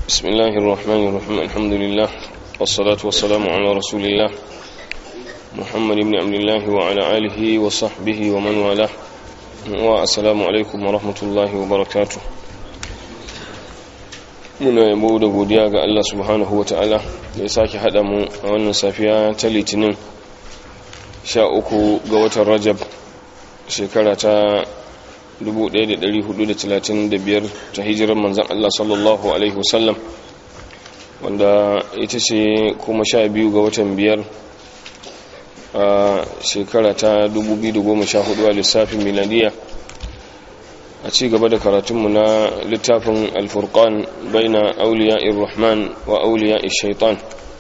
بسم الله الرحمن الرحيم الحمد لله والصلاة والسلام على رسول الله محمد بن عبد الله وعلى آله وصحبه ومن والاه والسلام عليكم ورحمة الله وبركاته muna yabo da godiya ga Allah subhanahu wa ta'ala da ya sake haɗa mu a wannan safiya ta litinin sha uku ga watan rajab shekara ta 1435 ta hijirar manzan Allah sallallahu Alaihi wasallam wanda ita ce kuma sha biyu ga watan biyar a shekara ta 2014 a lissafin miladiya a ci gaba da karatunmu na littafin alfurkan baina auliya irrahman wa auliya shaitan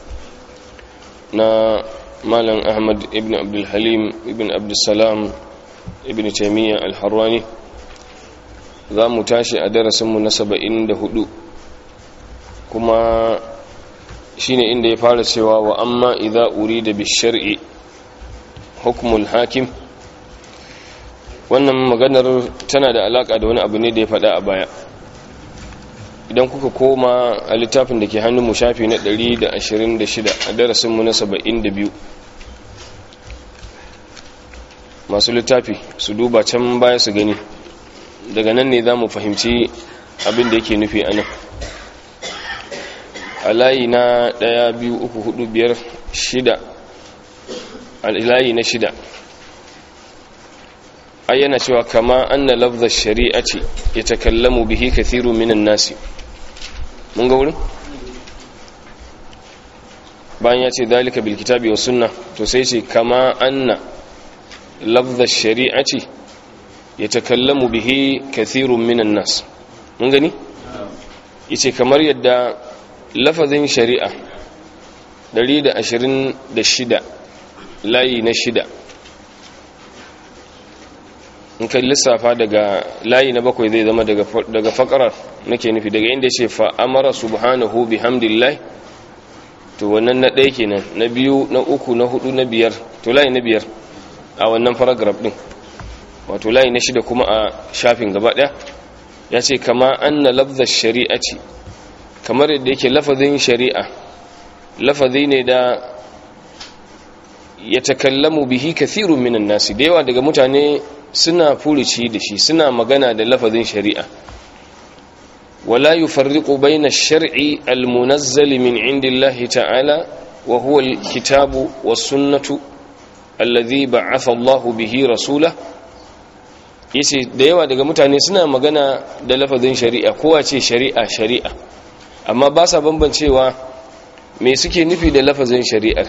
na malam ahmad ibn abdulhalim ibn abdulsalam ibn taimiyya alharwani za mu tashi a darasinmu na saba'in da hudu kuma shine inda ya fara cewa wa amma idza urida bishar'i hukmul hakim wannan maganar tana da alaka da wani abu ne da ya faɗa a baya idan kuka koma a littafin da ke hannun mu shafi na 126 a darasinmu na 72 masu littafi su duba can baya su gani daga nan ne za mu fahimci abin da yake nufi a nan a layi na ɗaya biyu uku hudu biyar shida a layi na shida ayyana cewa kama anna lafzar shari'a ce ya takallamu bihi kathiru minan nasi mun ga wurin bayan ya ce dalika bil kitabi wa sunna to sai ce kama anna lafzar shari'a ce ya takallamu bihi kathirun minan nas mun gani yace kamar yadda lafazin shari'a 126 layi na shida in kai lissafa daga layi na bakwai zai zama daga fakarar nake nufi daga inda ce fa'amara subhanahu bihamdillah to wannan na ɗaya kenan na biyu na uku na hudu na biyar to layi na biyar a wannan paragraph din wato layi na shida kuma a shafin gaba ɗaya ya ce kama an na lafzar shari'a ce kamar yadda yake lafazin shari'a lafazi ne da ya takallamu bihi kathirun minan nasi da yawa daga mutane suna furici da shi suna magana da lafazin shari'a wala yufarriqu bayna ash-shar'i al-munazzal min indillahi ta'ala wa huwa al-kitabu was-sunnatu alladhi ba'atha Allahu bihi rasulahu yace da yawa daga mutane suna magana da lafazin shari'a kowa ce shari'a shari'a amma ba sa bambancewa me suke nufi da lafazin shari'ar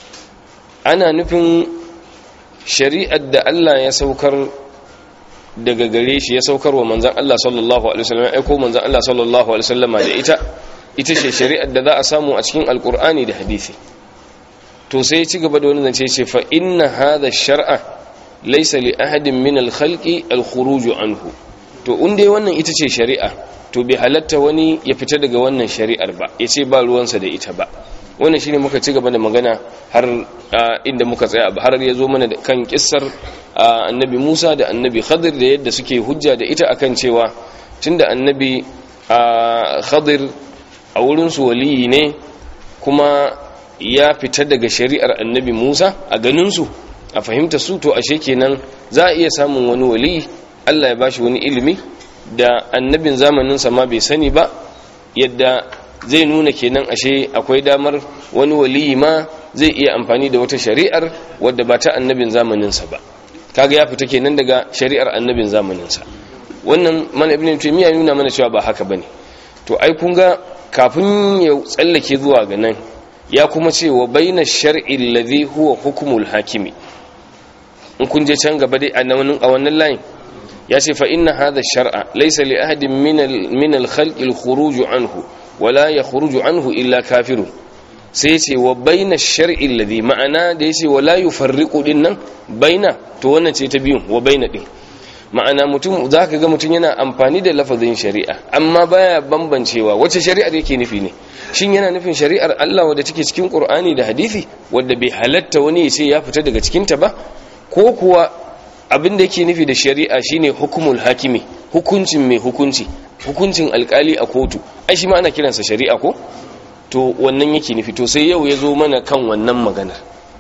ana nufin shari'ar da Allah ya saukar daga gare shi ya saukar wa manzan Allah sallallahu alaihi wasallam ya aiko manzan Allah sallallahu alaihi wasallama da ita ita ce shari'ar da za a samu a cikin alkur'ani da hadisi to sai ya ci gaba da wani zance ce fa inna hadha shar'a laisa li ahadin min al-khalqi al-khuruj anhu to dai wannan ita ce shari'a to bai halatta wani ya fita daga wannan shari'ar ba yace ba ruwansa da ita ba wannan shine muka ci gaba da magana har inda muka tsaya har ya zo mana kan kissar annabi Musa da annabi Khadir da yadda suke hujja da ita akan cewa tunda annabi Khadir a wurin su waliyi ne kuma ya fita daga shari'ar annabi Musa a ganin su a fahimta su to ashe kenan za a iya samun wani wali Allah ya bashi wani ilimi da annabin zamanin sa ma bai sani ba yadda zai nuna kenan ashe akwai damar wani wali ma zai iya amfani da wata shari'ar wadda ba ta annabin zamanin sa ba kaga ya fita kenan daga shari'ar annabin zamanin sa wannan mana ibn taymiya nuna mana cewa ba haka bane to ai kun ga kafin ya tsallake zuwa ga nan ya kuma ce wa baina shar'i alladhi huwa hukmul hakimi in kun je can gaba dai a wannan layin ya ce fa inna hadha shar'a laysa li ahadin min al-khalq al-khuruj anhu wala yakhruju anhu illa kafirun sai ce wa baina shar'i alladhi ma'ana da yace wala yufarriqu dinnan baina to wannan ce ta biyun wa baina din ma'ana mutum zaka ga mutum yana amfani da lafazin shari'a amma baya bambancewa wace shari'ar yake nufi ne shin yana nufin shari'ar Allah wadda take cikin Qur'ani da hadisi wadda bai halatta wani ya ce ya fita daga cikin ta ba ko kuwa abin da yake nufi da shari'a shine hukumul hakimi hukuncin mai hukunci hukuncin alkali a kotu ai shi ma ana kiransa shari'a ko to wannan yake nufi to sai yau ya zo mana kan wannan maganar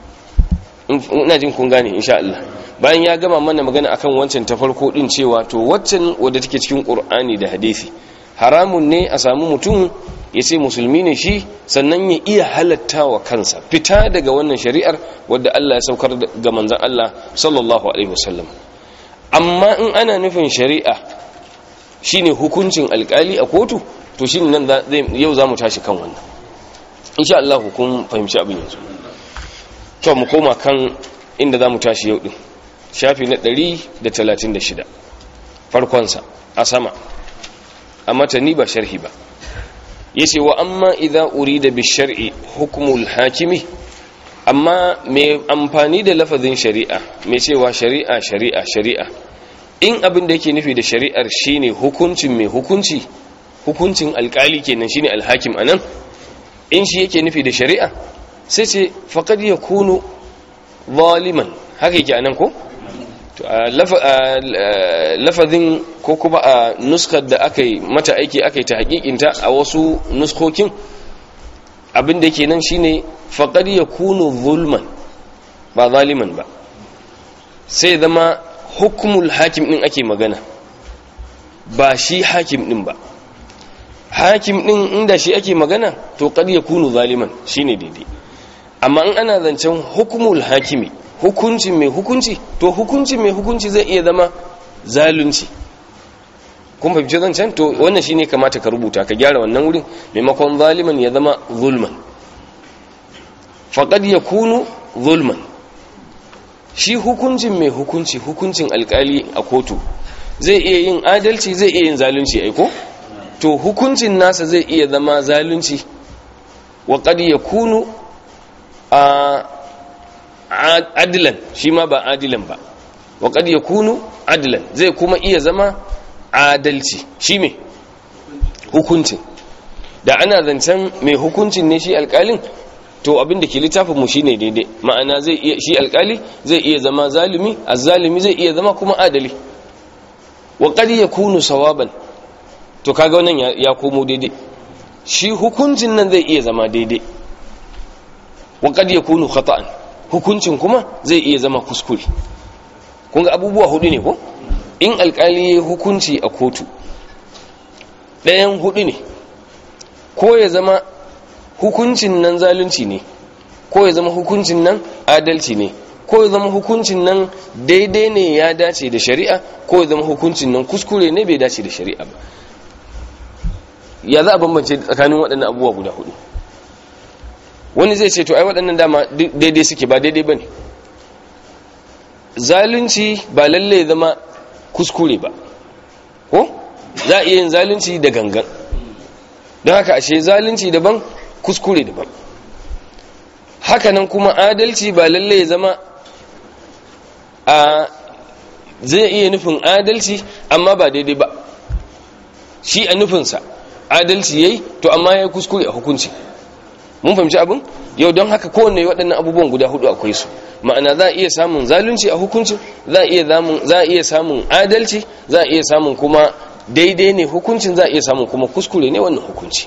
ina jin kun gane insha Allah bayan ya gama mana magana akan wancan ta farko din cewa to waccan wadda take cikin Qur'ani da hadisi haramun ne a samu mutum ya ce musulmi ne shi sannan ya iya halatta wa kansa fita daga wannan shari'ar wadda Allah ya saukar ga manzon Allah sallallahu alaihi wasallam amma in ana nufin shari'a shine hukuncin alkali a kotu to shine nan yau zamu tashi kan wannan insha Allah kun fahimci abin yanzu to mu koma kan inda zamu tashi yau din shafi na 136 farkon sa a sama a matani ba sharhi ba yace wa amma idza urida bi shar'i hukmul hakimi amma mai amfani da lafazin shari'a mai cewa shari'a shari'a shari'a in abin da yake nufi da shari'ar shine hukuncin mai hukunci hukuncin alkali kenan shine alhakim anan in shi yake nufi da shari'a sai ce faqad yakunu zaliman haka yake anan ko to lafazin ko kuma a nuskar da aka yi mata aiki aka yi ta hakikinta a wasu nuskokin abin da yake nan shine faqad yakunu zulman ba zaliman ba sai zama hukumul hakim din ake magana ba shi hakim din ba hakim din inda shi ake magana to qad yakunu zaliman shine daidai amma in ana zancen hukumul hakimi hukuncin mai hukunci to hukuncin mai hukunci zai iya zama zalunci kun fahimci zancen to wannan shine kamata ka rubuta ka gyara wannan wurin maimakon zaliman ya zama zulman faqad yakunu zulman shi hukuncin mai hukunci hukuncin alkali a kotu zai iya yin adalci zai iya yin zalunci aiko to hukuncin nasa zai iya zama zalunci wa qad yakunu a adilan shi ma ba adilan ba wa qad yakunu adilan zai kuma iya zama adalci shi me hukuncin da ana zancen mai hukuncin ne shi alkalin to abin da ke littafin mu shine daidai ma'ana zai iya shi alkali zai iya zama zalimi azzalimi zai iya zama kuma adali wa qad yakunu sawaban to kaga wannan ya komo daidai shi hukuncin nan zai iya zama daidai wa qad yakunu khata'an hukuncin kuma zai iya zama kuskure kun ga abubuwa hudu ne ko in alkali ya hukunci a kotu ɗayan hudu ne ko ya zama hukuncin nan zalunci ne ko ya zama hukuncin nan adalci ne ko ya zama hukuncin nan daidai ne ya dace da shari'a ko ya zama hukuncin nan kuskure ne bai dace da shari'a ba ya za a bambance tsakanin waɗannan abubuwa guda hudu wani zai ce to ai waɗannan dama daidai suke ba daidai ba ne zalunci ba lalle zama kuskure ba ko za a iya yin zalunci da gangan don haka ashe zalunci daban kuskure daban hakanan kuma adalci ba lalle ya zama a zai iya nufin adalci amma ba daidai ba shi a nufinsa adalci yayi to amma ya kuskure a hukunci mun fahimci abin yau don haka kowanne waɗannan abubuwan guda hudu akwai su ma'ana za a iya samun zalunci a hukuncin za a iya samun adalci za a iya samun kuma daidai ne hukuncin za a iya samun kuma kuskure ne wannan hukunci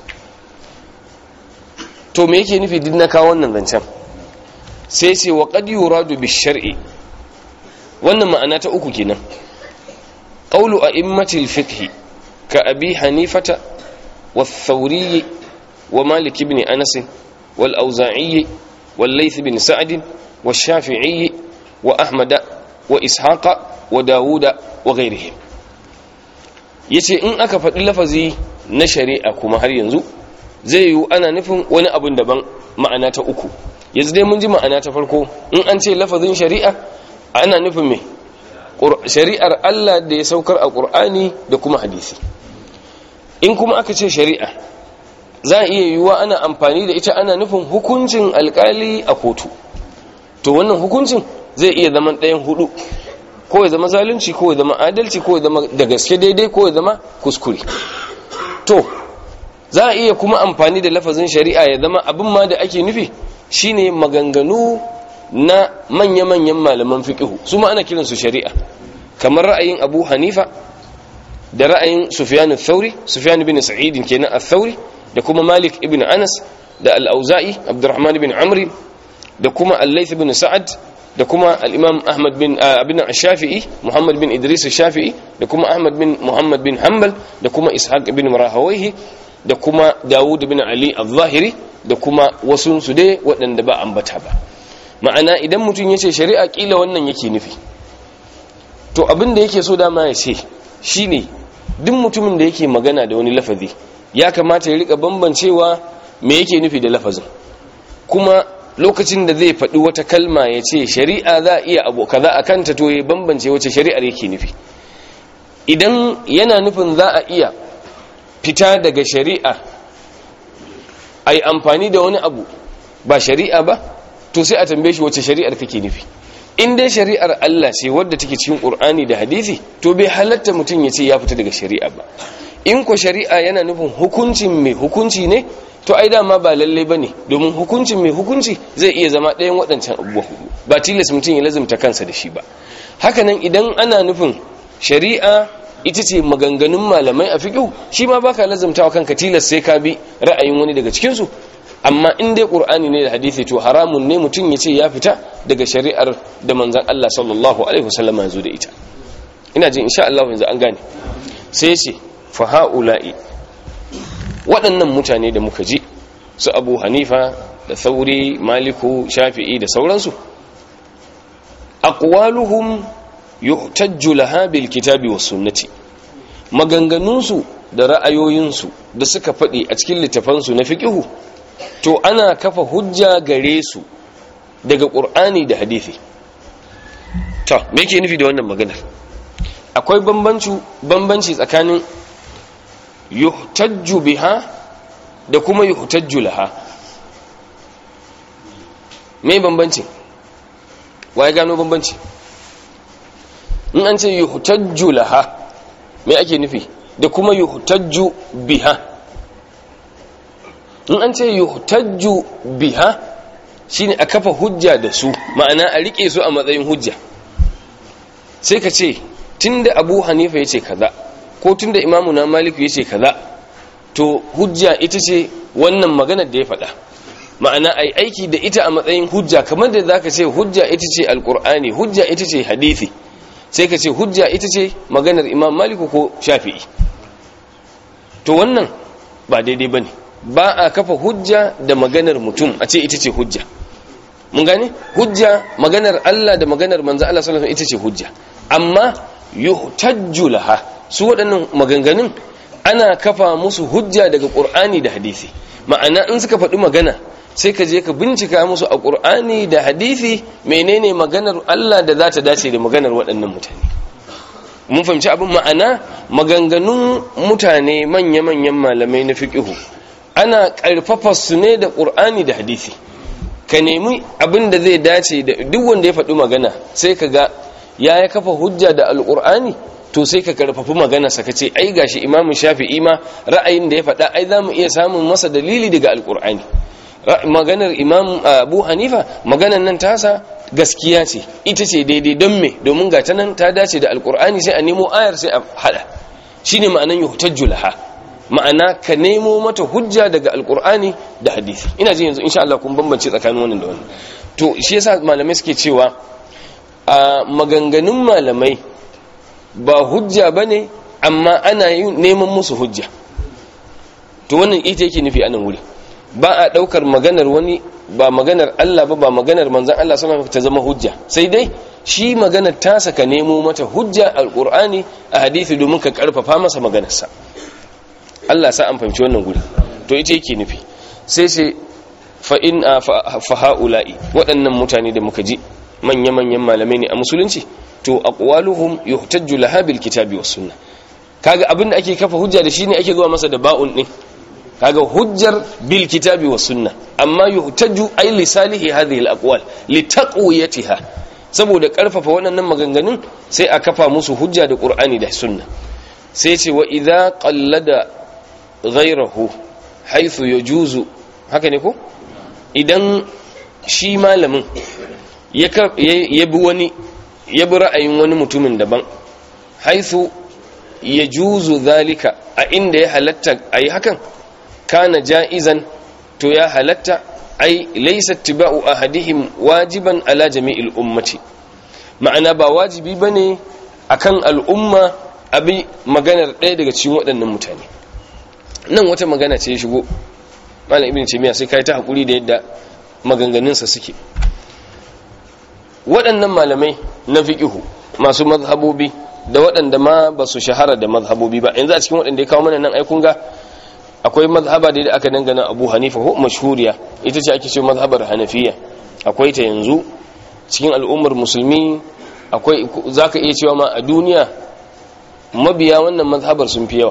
to me yake nufi duk na kawo wannan zancen sai sai wa qad yuradu bi shar'i wannan ma'ana ta uku kenan qawlu a'immatil fiqh ka abi hanifata والثوري ومالك بن أنس والأوزاعي والليث بن سعد والشافعي وأحمد وإسحاق وداود وغيرهم yace in aka faɗi lafazi na shari'a kuma har yanzu zai yiwu ana nufin wani abin daban ma'ana ta uku yanzu dai mun ji ma'ana ta farko in an ce lafazin shari'a ana nufin me shari'ar Allah da ya saukar a ƙur'ani da kuma hadisi in kuma aka ce shari'a za a iya yiwuwa ana amfani da ita ana nufin hukuncin alkali a kotu to wannan hukuncin zai iya zama ɗayan hudu ko ya zama zalunci ko ya zama adalci ko ya zama da gaske daidai ko ya zama kuskure to za a iya kuma amfani da lafazin shari'a ya zama abin ma da ake nufi shine maganganu na manya-manyan malaman fiqhu su ma ana kiransu shari'a kamar ra'ayin Abu Hanifa da ra'ayin Sufyan al-Thawri Sufyan bin Sa'id kenan al-Thawri da kuma Malik ibn Anas da al-Auza'i Abdurrahman ibn Amr da kuma Al-Layth ibn Sa'ad da kuma al-Imam Ahmad bin Abin Shafi'i Muhammad bin Idris Shafi'i da kuma Ahmad bin Muhammad bin Hanbal da kuma Ishaq ibn Rahawayhi da kuma Dawud bin Ali al-Zahiri da kuma wasu su dai waɗanda ba ambata ba ma'ana idan mutum ya ce shari'a kila wannan yake nufi to abin da yake so dama ya ce shine duk mutumin da yake magana da wani lafazi ya kamata ya rika bambancewa me yake nufi da lafazin kuma lokacin da zai faɗi wata kalma ya ce shari'a za a iya abu kaza a kanta to ya bambance wace shari'ar yake nufi idan yana nufin za a iya fita daga shari'a a yi amfani da wani abu ba shari'a ba to sai a tambaye shi wace shari'ar kake nufi in dai shari'ar Allah ce wadda take cikin Qur'ani da hadisi to bai halatta mutum ya ce ya fita daga shari'a ba in ko shari'a yana nufin hukuncin mai hukunci ne to ai dama ba lalle bane domin hukuncin mai hukunci zai iya zama ɗayan waɗancan abubuwa hudu ba tilas mutum ya lazumta kansa da shi ba hakanan idan ana nufin shari'a ita ce maganganun malamai a fiqh shi ma baka lazumtawa kanka tilas sai ka bi ra'ayin wani daga cikin su amma in dai qur'ani ne da hadisi to haramun ne mutum ya ce ya fita daga shari'ar da manzon Allah sallallahu alaihi wasallam ya zo da ita ina jin insha Allah yanzu an gane sai ya ce fa haula'i waɗannan mutane da muka ji su Abu Hanifa da Thauri Maliku Shafi'i da sauransu aqwaluhum yuhtajju laha bil kitabi was sunnati maganganunsu da ra'ayoyinsu da suka faɗi a cikin littafansu na fiqihu to ana kafa hujja gare su daga ƙur'ani da hadithi ta me ke nufi da wannan maganar akwai bambanci tsakanin yuhtajju biha da kuma yuhtajju laha me bambanci waye gano bambanci in an ce yuhtajju laha me ake nufi da kuma yuhtajju biha in an ce yuhtajju biha shine a kafa hujja da su ma'ana a rike su a matsayin hujja sai ka ce tunda Abu Hanifa yace kaza ko tunda Imam na Malik yace kaza to hujja ita ce wannan maganar da ya faɗa ma'ana ai aiki da ita a matsayin hujja kamar da zaka ce hujja ita ce alqur'ani hujja ita ce hadisi sai ka ce hujja ita ce maganar Imam Malik ko Shafi'i to wannan ba daidai bane ba a kafa hujja da maganar mutum a ce ita ce hujja mun gane hujja maganar Allah da maganar manzo Allah sallallahu alaihi ita ce hujja amma yuhtajju laha su waɗannan maganganun ana kafa musu hujja daga Qur'ani da hadisi ma'ana in suka faɗi magana sai ka je ka bincika musu a Qur'ani da hadisi menene maganar Allah da za ta dace da maganar waɗannan mutane mun fahimci abin ma'ana maganganun mutane manya-manyan malamai na fiqihu ana ƙarfafa su ne da ƙur'ani da hadisi ka nemi abin da zai dace da duk wanda ya faɗi magana sai ka ga ya ya kafa hujja da alƙur'ani to sai ka ƙarfafi magana sa ka ce ai gashi imamu shafi'i ma ra'ayin da ya faɗa ai za mu iya samun masa dalili daga alƙur'ani maganar imam abu hanifa maganar nan tasa gaskiya ce ita ce daidai don me domin ga ta nan ta dace da alƙur'ani sai a nemo ayar sai a haɗa shine ma'anan yuhtajju laha ma'ana ka nemo mata hujja daga alkur'ani da hadisi ina jin yanzu insha Allah kun bambance tsakanin wannan da wannan to shi yasa malamai suke cewa a maganganun malamai ba hujja bane amma ana yin neman musu hujja to wannan ita yake nufi anan wuri ba a daukar maganar wani ba maganar Allah ba ba maganar manzon Allah sallallahu alaihi ta zama hujja sai dai shi maganar tasa ka nemo mata hujja alkur'ani a hadisi domin ka karfafa masa maganarsa Allah sa an fahimci wannan guri to ita yake nufi sai sai fa in fa haula'i waɗannan mutane da muka ji manya-manyan malamai ne a musulunci to aqwaluhum yuhtajju laha bil kitabi was sunnah kaga abinda ake kafa hujja da shi ne ake zuwa masa da ba'un din kaga hujjar bil kitabi was sunnah amma yuhtajju ay li salihi hadhihi al aqwal li taqwiyatiha saboda karfafa waɗannan maganganun sai a kafa musu hujja da qur'ani da sunna sai ce wa idza qallada ghairahu haythu yajuzu haka ne ko idan shi malamin ya bi wani ya bi ra'ayin wani mutumin daban haithu ya juzu zalika a inda ya halatta a yi hakan kana ja'izan to ya halatta ai laisa tiba'u ahadihim wajiban ala jami'il ummati ma'ana ba wajibi bane akan al'umma abi maganar ɗaya daga cikin waɗannan mutane nan wata magana ce ya shigo malam ibn taymiya sai kai ta hakuri da yadda maganganunsa suke waɗannan malamai na fiqihu masu mazhabobi da waɗanda ma ba su shahara da mazhabobi ba yanzu a cikin waɗanda ya kawo mana nan ai kun ga akwai mazhaba da aka dangana Abu Hanifa ko mashhuriya ita ce ake ce mazhabar Hanafiya akwai ta yanzu cikin al'ummar musulmi akwai zaka iya cewa ma a duniya mabiya wannan mazhabar sun fi yawa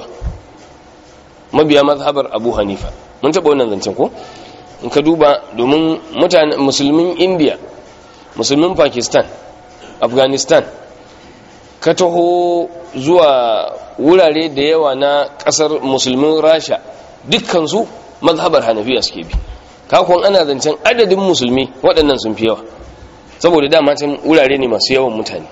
mabiya mazhabar Abu Hanifa mun taɓa wannan zancen ko in ka duba domin mutanen musulmin India musulmin Pakistan Afghanistan ka taho zuwa wurare da yawa na ƙasar musulmin Rasha dukkansu mazhabar hanafiya suke bi kakon ana zancen adadin musulmi waɗannan sun fi yawa saboda dama can wurare ne masu yawan mutane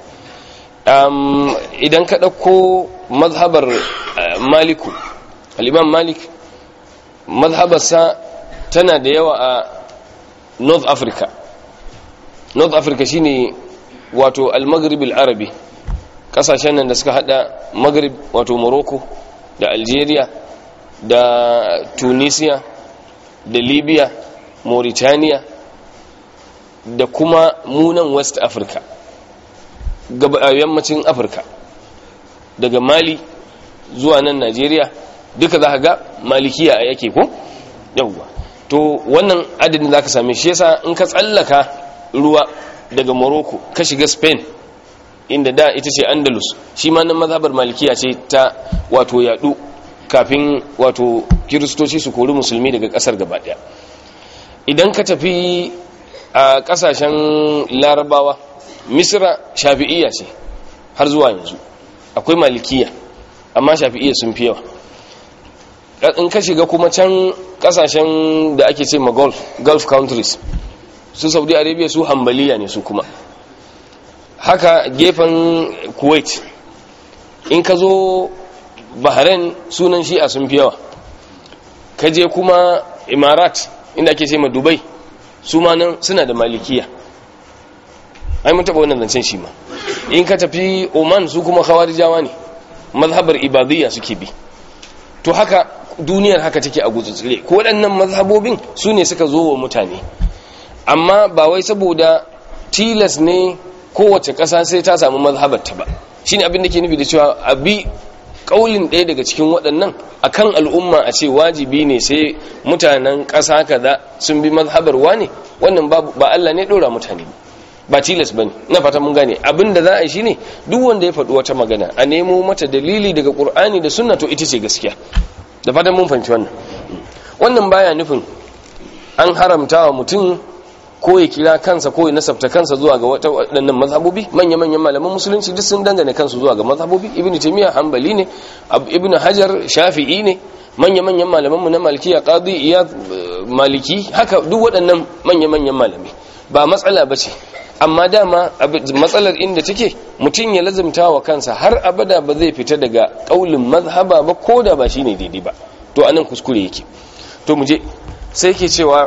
idan ka ɗauko mazhabar maliku al'imam malik mazhabarsa tana da yawa a north africa north africa shine wato al-maghrib al-arabi kasashen nan da suka hada maghrib wato morocco da algeria da tunisia da libya mauritania da kuma munan west africa yammacin afirka daga mali zuwa nan nigeria duka za ka ga malikiya a yake ko yauwa to wannan adadin za ka same shi yasa in ka tsallaka ruwa daga morocco ka shiga spain inda da ita ce andalus shi ma nan mazhabar malikiya ce ta wato yadu kafin wato kiristoci su kori musulmi daga kasar gaba daya idan ka tafi a kasashen larabawa misra shafi'iyya ce har zuwa yanzu akwai malikiya amma shafi'iyya sun fi yawa in ka shiga kuma can kasashen da ake ce ma gulf gulf countries su saudi arabia su hambaliya ne su kuma haka gefen kuwait in ka zo bahrain sunan shi'a sun fi yawa ka je kuma imarat inda ake ce ma dubai su ma nan suna da malikiya ai mun taɓa wannan zancen shi ma in ka tafi oman su kuma khawarijawa ne mazhabar ibadiyya suke bi to haka duniyar haka take a gutsutsure ko waɗannan mazhabobin su ne suka zo wa mutane amma ba wai saboda tilas ne kowace ƙasa sai ta samu mazhabarta ba shine abin da ke nufi da cewa abi kaulin ɗaya daga cikin waɗannan akan al'umma a ce wajibi ne sai mutanen ƙasa kaza sun bi mazhabar wane wannan ba Allah ne ɗora mutane ba tilas ba ne na fata mun gane abin da za a yi shine duk wanda ya faɗi wata magana a nemo mata dalili daga ƙur'ani da sunna to ita ce gaskiya da fatan mun fahimci wannan wannan baya nufin an haramta wa mutum ko ya kira kansa ko ya nasabta kansa zuwa ga wata waɗannan mazhabobi manya-manyan malaman musulunci duk sun dangane kansu zuwa ga mazhabobi ibnu taymiya hanbali ne ibnu hajar shafi'i ne manya-manyan malaman mu na malikiya qadi iyad maliki haka duk waɗannan manya-manyan malami ba matsala bace amma dama matsalar inda take mutum ya lazimta wa kansa har abada ba zai fita daga kaulin mazhaba ba ko da ba shine daidai ba to anan kuskure yake to mu je sai ke cewa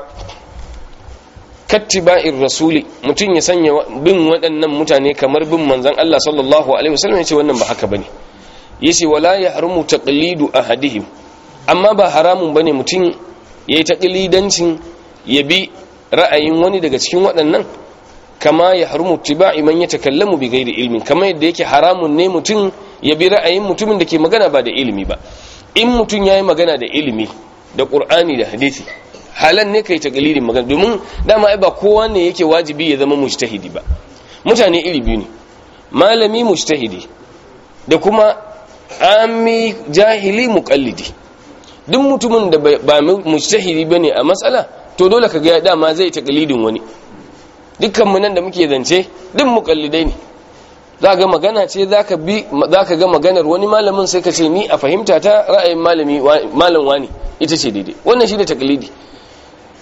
kattiba'ir rasuli mutum ya sanya bin waɗannan mutane kamar bin manzon Allah sallallahu alaihi wasallam yace wannan ba haka bane yace wala yahrumu taqlidu ahadihim amma ba haramun bane mutum yayi taqlidancin ya bi ra'ayin wani daga cikin waɗannan kama ya harumu tiba'i man yatakallamu bi ghairi ilmin kama yadda yake haramun ne mutum ya bi ra'ayin mutumin da ke magana ba da ilimi ba in mutum yayi magana da ilimi da qur'ani da hadisi halan ne kai takalidin magana domin dama ai ba kowa ne yake wajibi ya zama mujtahidi ba mutane iri biyu ne malami mujtahidi da kuma ami jahili muqallidi duk mutumin da ba mujtahidi bane a matsala to dole ka ga dama zai takalidin wani dukkan mu nan da muke zance duk muqallidai ne za ga magana ce za ka bi za ka ga maganar wani malamin sai ka ce ni a fahimta ta ra'ayin malami malam wani ita ce daidai wannan shi ne takalidi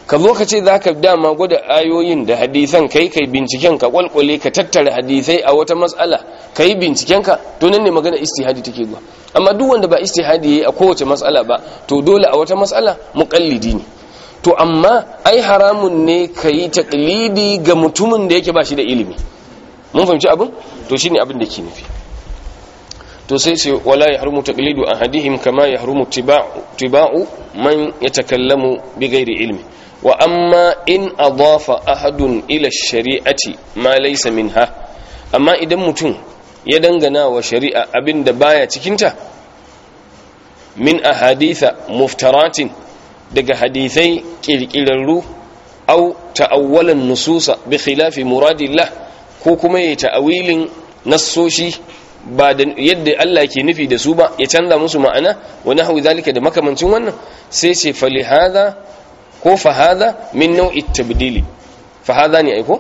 ka zo ka ce za ka dama gwada ayoyin da hadisan kai kai binciken ka kwalkwale ka tattara hadisai a wata matsala ka yi binciken ka to nan ne magana istihadi take zuwa amma duk wanda ba istihadi yayi a kowace matsala ba to dole a wata matsala muqallidi ne to amma ai haramun ne ka yi taqlidi ga mutumin da yake ba shi da ilimi mun fahimci abin to shine abin da ke nufi to sai ce wala yahrumu taqlidu ahadihim kama yahrumu tiba'u man yatakallamu bighairi ilmi wa amma in adafa ahadun ila shari'ati ma laysa minha amma idan mutum ya dangana wa shari'a abinda baya cikinta min ahaditha muftaratin daga hadithai kirkirarru au ta'awwalan nususa bi khilafi muradillah ko kuma ya ta'awilin nassoshi ba da yadda Allah ke nufi da su ba ya canza musu ma'ana wa nahwi zalika da makamancin wannan sai ce fali hadha ko fa hadha min nau'i tabdili fa hadha ne aiko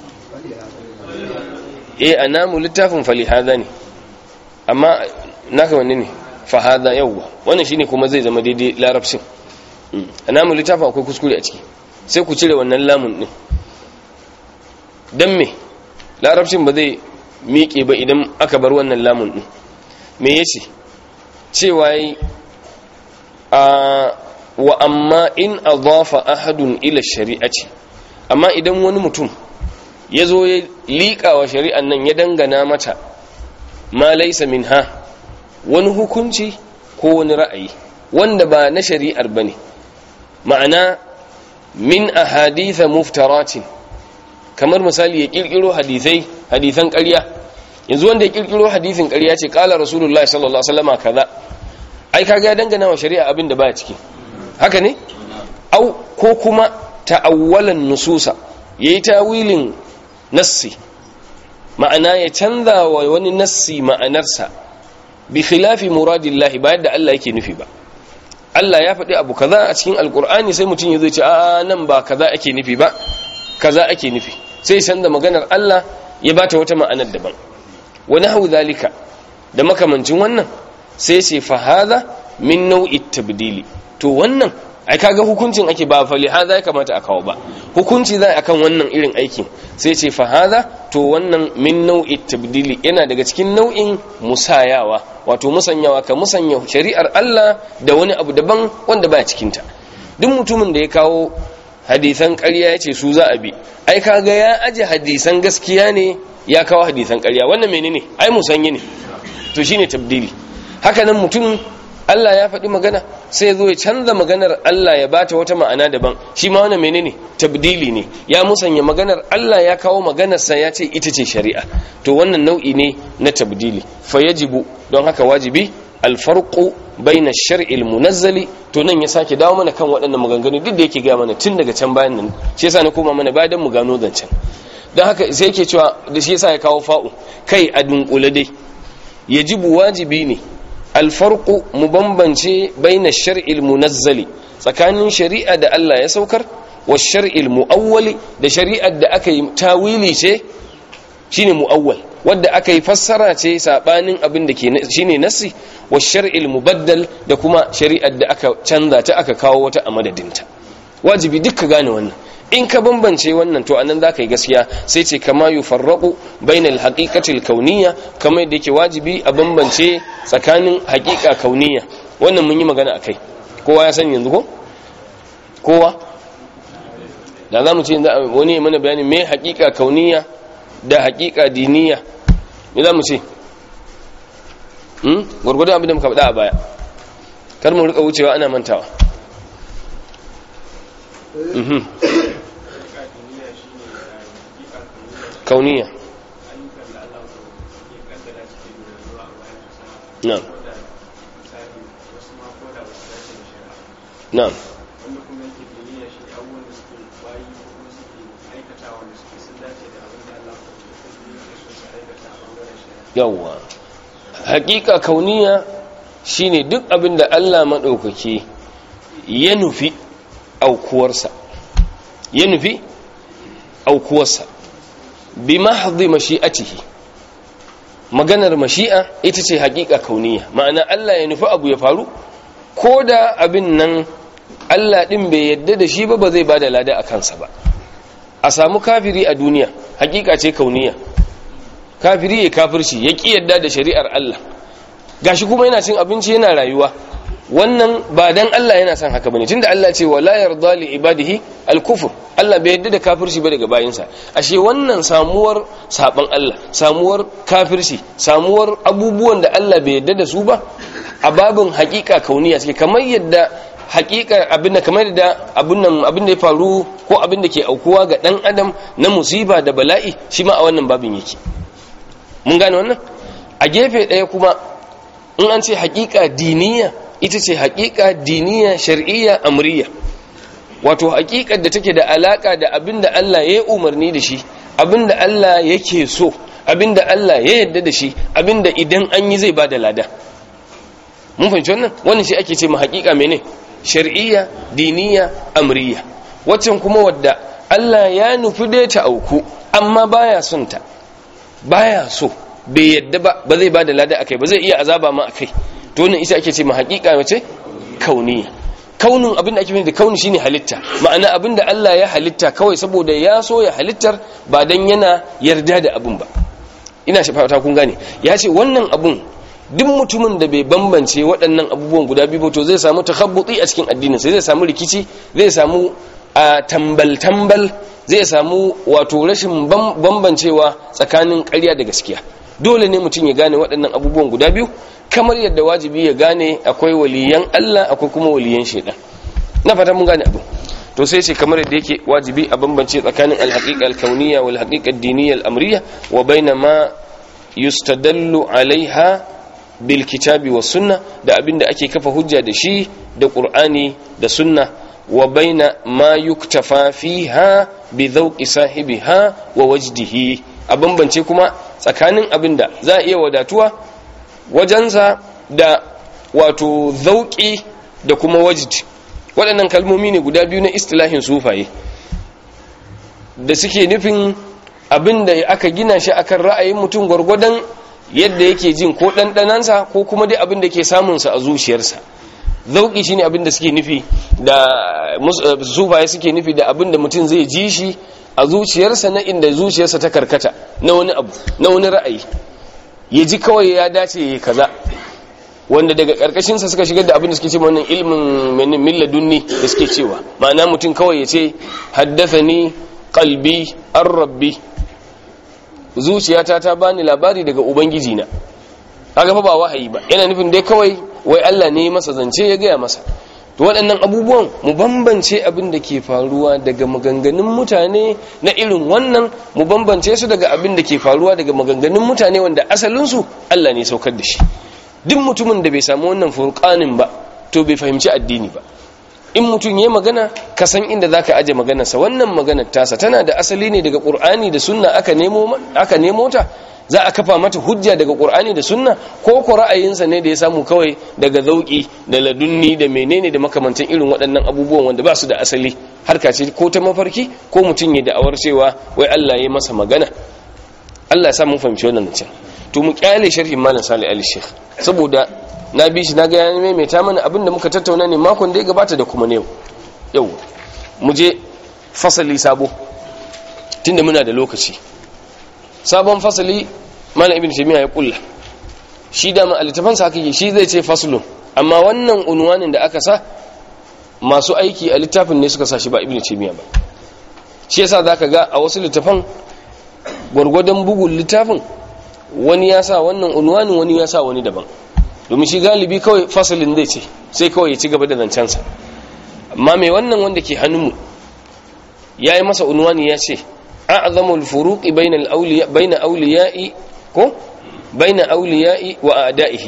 eh anamu littafin fali hadha ne amma naka wanne ne fa hadha yawwa wannan shine kuma zai zama daidai larabcin anamu littafin akwai kuskure a ciki sai ku cire wannan lamun din dan me larabcin ba zai miƙe ba idan aka bar wannan lamun ɗin me ya ce cewa yi a wa amma in adafa ahadun ila shari'aci amma idan wani mutum ya zo ya liƙa wa shari'an nan ya dangana mata ma laisa min ha wani hukunci ko wani ra'ayi wanda ba na shari'ar ba ne ma'ana min ahaditha muftaratin kamar misali ya kirkiro hadisai hadisan ƙarya yanzu wanda ya kirkiro hadisin ƙarya ce ƙala rasulullahi sallallahu alaihi wasallam kaza ai kaga ya dangana wa shari'a abin da baya ciki haka ne au ko kuma ta'awwalan nususa yayi tawilin nassi ma'ana ya canza wa wani nassi ma'anarsa bi khilafi muradillahi ba yadda Allah yake nufi ba Allah ya faɗi abu kaza a cikin alkur'ani sai mutum ya zai ce a nan ba kaza ake nufi ba kaza ake nufi sai san da maganar Allah ya bata wata ma'anar daban wani hau zalika da makamancin wannan sai ce fa hadha min nau'i tabdili to wannan ai kaga hukuncin ake ba fa hadha ya kamata a kawo ba hukunci zai akan wannan irin aikin sai ce fa hadha to wannan min nau'i tabdili yana daga cikin nau'in musayawa wato musanyawa ka musanya shari'ar Allah da wani abu daban wanda baya cikin ta duk mutumin da ya kawo hadisan ƙarya ya ce su za a bi ai kaga ya aje hadisan gaskiya ne ya kawo hadisan ƙarya wannan menene ai musanye ne to shine tabdili haka nan mutum Allah ya faɗi magana sai zo ya canza maganar Allah ya bata wata ma'ana daban shi ma wannan menene tabdili ne ya musanya maganar Allah ya kawo maganarsa ya ce ita ce shari'a to wannan nau'i ne na tabdili fa yajibu don haka wajibi alfarqu baina shar'i almunazzali to nan ya sake dawo mana kan waɗannan maganganu duk da yake ga mana tun daga can bayan nan shi yasa na koma mana bayan mu gano zancen don haka sai yake cewa da shi yasa ya kawo fa'u kai a dunkule dai yajibu wajibi ne alfarqu mu bambance baina shar'i almunazzali tsakanin shari'a da Allah ya saukar wa shar'i almuawwali da shari'ar da aka yi tawili ce shine muawwal wadda aka yi fassara ce sabanin abin da ke shine nassi wa shar'il mubaddal da kuma shari'ar da aka canza ta aka kawo wata a madadinta wajibi duk ka gane wannan in ka bambance wannan to anan zaka yi gaskiya sai ce kama yufarraqu bainal haqiqatil kauniyya kamar yadda yake wajibi a bambance tsakanin haqiqa kauniyya wannan mun yi magana akai kowa ya sani yanzu ko kowa da za mu ce wani ya mana bayanin me haqiqa kauniyya da haqiqa diniyya me za mu ce gwargwadon abin da muka faɗa a baya kar mu rika wucewa ana mantawa kauniya na'am na'am yawwa hakika kauniya shine duk abin da Allah maɗaukaki ya nufi aukuwarsa ya nufi aukuwarsa bi mahdhi mashi'atihi maganar mashi'a ita ce hakika kauniya ma'ana Allah ya nufi abu ya faru ko da abin nan Allah din bai yadda da shi ba ba zai bada lada a kansa ba a samu kafiri a duniya hakika ce kauniya kafiri ya kafirci ya ki yadda da shari'ar Allah gashi kuma yana cin abinci yana rayuwa wannan ba dan Allah yana son haka bane tunda Allah ce wala yarda li ibadihi al-kufr Allah bai yadda da kafirci ba daga bayinsa ashe wannan samuwar saban Allah samuwar kafirci samuwar abubuwan da Allah bai yadda da su ba a babin hakika kauniya suke kamar yadda hakika abin da kamar da abin nan abin da ya faru ko abin da ke aukuwa ga dan adam na musiba da bala'i shi ma a wannan babin yake mun gane wannan a gefe ɗaya kuma in an ce hakika diniya ita ce hakika diniya shar'iyya amriya wato hakikar da take da alaka da abin da Allah ya umarni da shi abin da Allah yake so abin da Allah ya yarda da shi abin da idan an yi zai bada lada mun fahimci wannan wannan shi ake ce ma hakika mene shar'iyya diniya amriya waccan kuma wadda Allah ya nufi da ta auku amma baya son ta baya so bai yadda ba ba zai bada lada akai ba zai iya azaba ma akai to wannan isa ake ce ma hakika wace kauniya kaunin abin da ake da kauni shine halitta ma'ana abin da Allah ya halitta kawai saboda ya so ya halittar ba dan yana yarda da abin ba ina shi fata kun gane ya ce wannan abun duk mutumin da bai bambance waɗannan abubuwan guda biyu to zai samu takhabbuti a cikin addinin sai zai samu rikici zai samu a tambal tambal zai samu wato rashin bambancewa tsakanin ƙarya da gaskiya dole ne mutum ya gane waɗannan abubuwan guda biyu kamar yadda wajibi ya gane akwai waliyan Allah akwai kuma waliyan shaidan na fata mun gane abu to sai ce kamar yadda yake wajibi a bambance tsakanin alhaqiqa alkauniyya wal haqiqa ad-diniyya al-amriyya wa baina ma yustadallu alaiha bil kitabi was sunna da abinda ake kafa hujja da shi da qur'ani da sunna wa baina ma yuktafa fiha bi dhawqi sahibiha wa wajdihi a bambance kuma tsakanin abinda za a iya wadatuwa wajensa da wato zauƙi da kuma wajid waɗannan kalmomi ne guda biyu na istilahin sufaye da suke nufin abin da aka gina shi akan ra'ayin mutum gwargwadon yadda yake jin ko ɗanɗanansa ko kuma dai abin da ke samunsa a zuciyarsa zauƙi shine abin da suke nufi da sufaye suke nufi da abin da mutum zai ji shi a zuciyarsa na inda zuciyarsa ta karkata na wani abu na wani ra'ayi ya ji kawai ya dace ya kaza wanda daga karkashinsa suka shigar da abin da suke ce wannan ilmin milladunni da suke cewa ma'ana mutum kawai ya ce haddathani qalbi an rabbi zuciyata ta bani labari daga ubangiji na kaga fa ba wahayi ba yana nufin dai kawai wai Allah ne masa zance ya gaya masa to waɗannan abubuwan mu bambance abin da ke faruwa daga maganganun mutane na irin wannan mu bambance su daga abin da ke faruwa daga maganganun mutane wanda asalinsu Allah ne saukar da shi duk mutumin da bai samu wannan furqanin ba to bai fahimci addini ba in mutum ya magana ka san inda zaka aje maganarsa wannan maganar tasa tana da asali ne daga qur'ani da sunna aka nemo aka nemo ta za a kafa mata hujja daga qur'ani da sunna ko ko ra'ayinsa ne da ya samu kawai daga zauki da ladunni da menene da makamantan irin waɗannan abubuwan wanda ba su da asali harka ce ko ta mafarki ko mutum ya da'awar cewa wai Allah ya masa magana Allah ya sa mun fahimci wannan can to mu kyale sharhin malam Salih Ali Sheikh saboda na bi shi na ga ya maimaita mana abin da muka tattauna ne makon da ya gabata da kuma ne yau mu je fasali sabo tunda muna da lokaci sabon fasali malam ibn taymiya ya kulla shi da ma alitafan sa haka shi zai ce faslun amma wannan unwanin da aka sa masu aiki a littafin ne suka sa shi ba ibn taymiya ba shi yasa zaka ga a wasu littafan gwargwadon bugun littafin wani ya sa wannan unwanin wani ya sa wani daban domin shi galibi kawai fasalin zai ce sai kawai ya ci gaba da zancensa amma mai wannan wanda ke hannunmu ya yi masa unwani ya ce أعظم الفروق بين الأولياء بين أولياء كو بين أولياء وأعدائه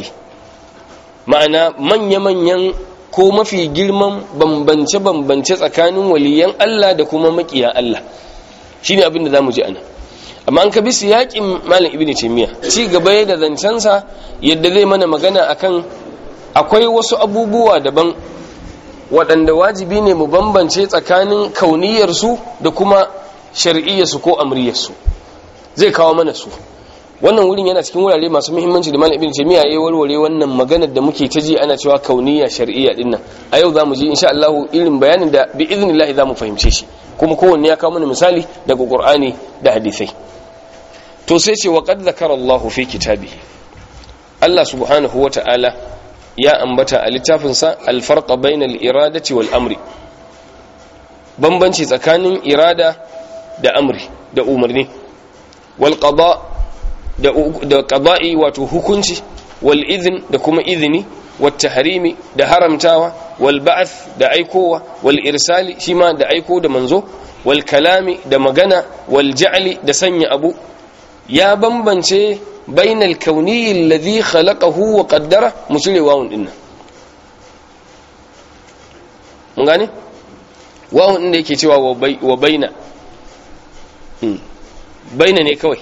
ma'ana manya-manyan ko mafi girman bambance-bambance tsakanin waliyan Allah da kuma makiya Allah shi ne abin da za mu ji ana amma an ka bi yaƙin malam ibn taymiya ci gaba da zancensa yadda zai mana magana akan akwai wasu abubuwa daban waɗanda wajibi ne mu bambance tsakanin kauniyarsu da kuma shar'iyyarsu ko amriyarsu zai kawo mana su wannan wurin yana cikin wurare masu muhimmanci da malam ibn taymiya yayi warware wannan maganar da muke ta ji ana cewa kauniya shar'iyya dinnan a yau zamu ji insha Allah irin bayanin da bi idnillah zamu fahimce shi kuma kowanne ya kawo mana misali daga qur'ani da hadisai to sai ce wa qad zakara Allah fi kitabihi Allah subhanahu wata'ala ya ambata a littafinsa al-farqa bainal iradati wal amri bambanci tsakanin irada da amri da umarni wal qada da qada'i wato hukunci wal idhn da kuma izini wat tahrimi da haramtawa wal ba'th da aikowa wal irsali shima da aiko da manzo wal kalami da magana wal ja'li da sanya abu ya bambance bainal kauni alladhi khalaqahu wa qaddara musule wawun dinnan mun gane wawun inda yake cewa wa baina baina ne kawai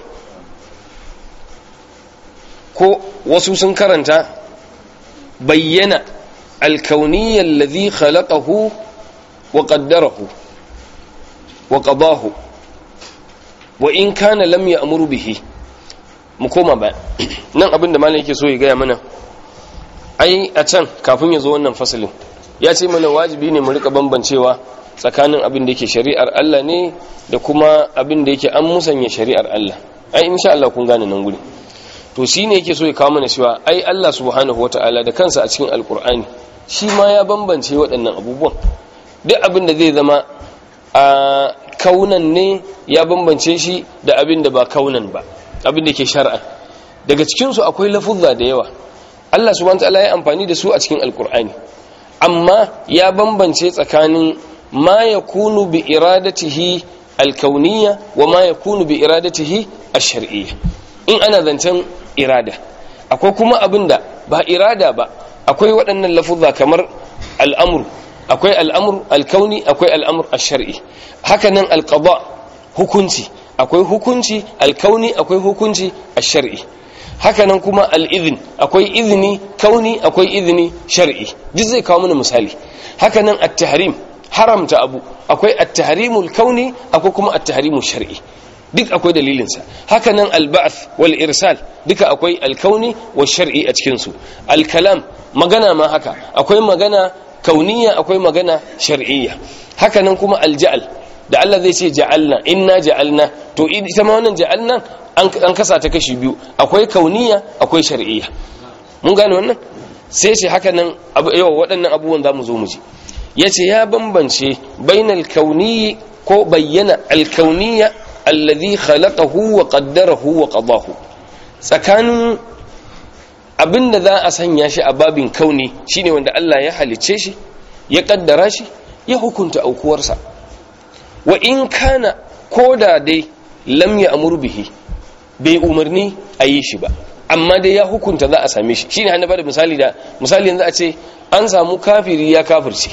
ko wasu sun karanta bayyana alkauniyyar ladhi khalaqahu wa qaddarahu wa qadahu wa in kana lam ya'muru bihi mu koma ba nan abinda malam yake so ya gaya mana ai a can kafin ya zo wannan fasalin ya ce mana wajibi ne mu rika bambancewa tsakanin abin da yake shari'ar Allah ne da kuma abin da yake an musanya shari'ar Allah ai insha Allah kun gane nan guri to shine yake so ya kawo mana cewa ai Allah subhanahu wataala da kansa a cikin alkur'ani shi ma ya bambance waɗannan abubuwan duk abin da zai zama a kaunan ne ya bambance shi da abin da ba kaunan ba abin da ke shar'a daga cikin su akwai lafuzza da yawa Allah subhanahu wataala ya amfani da su a cikin alkur'ani amma ya bambance tsakanin ma yakunu bi iradatihi alkauniyya wa ma yakunu bi iradatihi ash-shar'iyya in ana zancen irada akwai kuma abinda ba irada ba akwai waɗannan lafuzza kamar al'amur akwai al'amur alkauni akwai al'amur ash-shar'i hakanan alqada hukunci akwai hukunci alkauni akwai hukunci ash-shar'i hakanan kuma al'izin akwai izini kauni akwai izini shar'i duk zai kawo mana misali hakanan at-tahrim haramta abu akwai at-tahrimul kauni akwai kuma at-tahrimul shar'i duk akwai dalilinsa hakanan al-ba'th wal irsal duka akwai al-kauni wa shar'i a cikin su al-kalam magana ma haka akwai magana kauniya akwai magana shar'iyya hakanan kuma al-ja'al da Allah zai ce ja'alna inna ja'alna to ita ma wannan ja'alna an kasa ta kashi biyu akwai kauniya akwai shar'iyya mun gane wannan sai ce haka nan yawa waɗannan abubuwan za mu zo mu ji ya ce ya bambance bainal kauniyi ko bayyana alkauniya alladhi khalaqahu wa qaddarahu wa qadahu tsakanin abinda za a sanya shi a babin kauni shine wanda Allah ya halicce shi ya kaddara shi ya hukunta aukuwarsa wa in kana koda dai lam ya amur bihi bai umarni a yi shi ba amma dai ya hukunta za a same shi shine hannu da misali da misali yanzu a ce an samu kafiri ya kafirce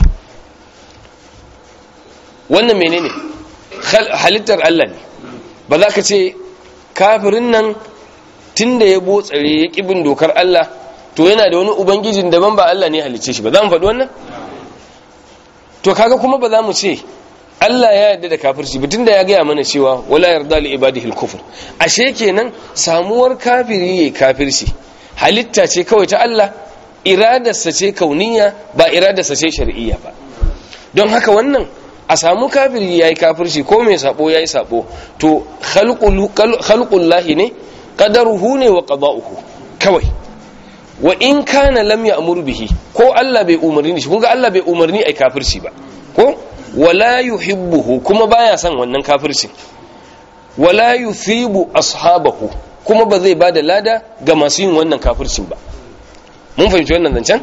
wannan menene halittar Allah ne ba za ka ce kafirin nan tun da ya botsare ya ƙibin dokar Allah to yana da wani ubangijin daban ba Allah ne halicce shi ba za mu faɗi wannan to kaga kuma ba za mu ce Allah ya yarda da kafirci bitun da ya gaya mana cewa wala yarda li ibadihi al-kufr ashe kenan samuwar kafiri yayi kafirci halitta ce kawai ta Allah iradarsa ce kauniya ba iradarsa ce shar'iyya ba don haka wannan a samu kafiri yayi kafirci ko mai sabo yayi sabo to khalqul khalqullahi ne qadaruhu ne wa qada'uhu kawai wa in kana lam ya'mur bihi ko Allah bai umarni shi kun ga Allah bai umarni ai kafirci ba ko wala yuhibbuhu kuma baya son wannan kafircin wala yuthibu ashabahu kuma ba zai bada lada ga masu yin wannan kafircin ba mun fahimci wannan zancen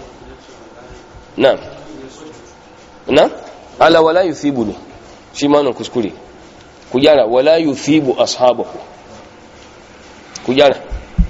na na ala wala yuthibu ne shi ma nan kuskure ku gyara wala yuthibu ashabahu ku gyara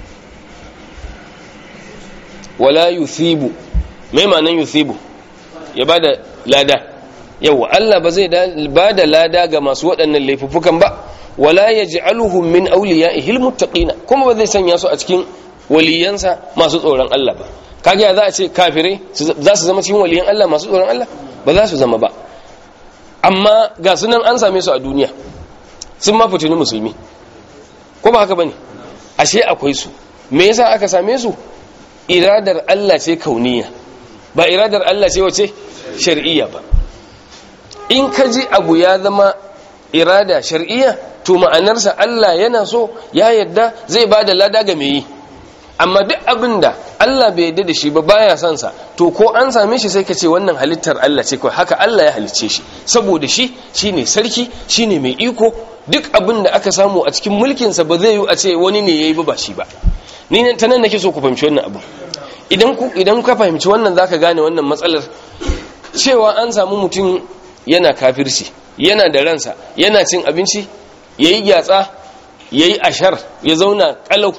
wala yuthibu mai ma'anan yuthibu ya bada lada yawa Allah ba zai ba da lada ga masu waɗannan laifuffukan ba wala yaj'aluhum min awliya'ihi almuttaqina kuma ba zai sanya su a cikin waliyansa masu tsoron Allah ba kage za a ce kafirai za su zama cikin waliyan Allah masu tsoron Allah ba za su zama ba amma ga sunan an same su a duniya sun ma fitini musulmi ko ba haka bane ashe akwai su me yasa aka same su iradar Allah ce kauniya ba iradar Allah ce wace shar'iyya ba in ka ji abu ya zama irada shar'iyya to ma'anarsa Allah yana so ya yadda zai ba da lada ga mai yi amma duk abin da Allah bai yadda da shi ba baya son sa to ko an same shi sai ka ce wannan halittar Allah ce kawai haka Allah ya halicce shi saboda shi shine sarki shine mai iko duk abin da aka samu a cikin mulkin sa ba zai yi a ce wani ne yayi ba ba shi ba ni nan tanan nake so ku fahimci wannan abu idan ku idan ka fahimci wannan zaka gane wannan matsalar cewa an samu mutum yana kafirci yana da ransa yana cin abinci yayi gyatsa yayi ashar ya zauna kalau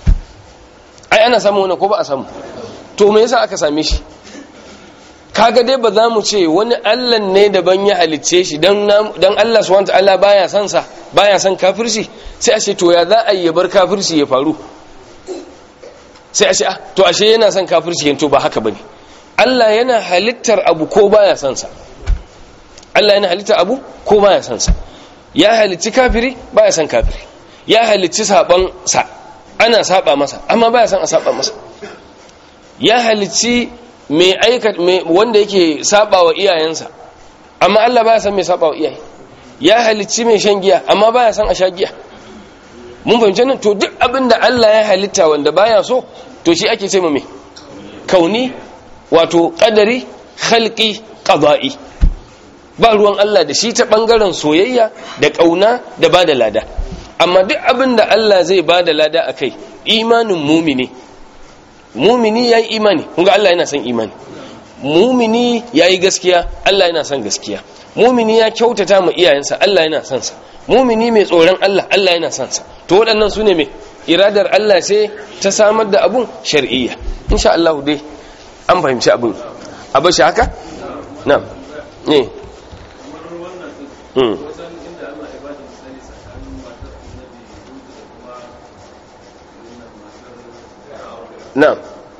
ai ana samu wani ko ba a samu to me yasa aka same shi kaga dai ba za mu ce wani Allah ne daban ya halicce shi dan dan Allah subhanahu wataala baya son sa baya son kafirci sai a ce to ya za a yi bar kafirci ya faru sai a ce ah to ashe yana son kafirci yanto ba haka bane Allah yana halittar abu ko baya son sa Allah yana halittar abu ko baya son sa ya halicci kafiri baya son kafiri ya halicci saban sa ana saba masa amma baya son a saba masa ya halicci mai aika wanda yake saba wa iyayensa amma Allah baya son mai saba wa iyaye ya halicci mai shan giya amma baya son a sha giya mun fahimci nan to duk abin da Allah ya halitta wanda baya so to shi ake ce mu me kauni wato qadari khalqi qada'i ba ruwan Allah da shi ta bangaren soyayya da kauna da bada lada amma duk abin da Allah zai ba da lada a kai imanin mumini mumini ya yi imani kunga Allah yana son imani mumini ya yi gaskiya Allah yana son gaskiya mumini ya kyautata ma iyayensa Allah yana son sa mumini mai tsoron Allah Allah yana son sa to waɗannan su ne mai iradar Allah ce ta samar da abun shar'iyya insha Allah dai an fahimci abun a bashi haka na'am ne na'am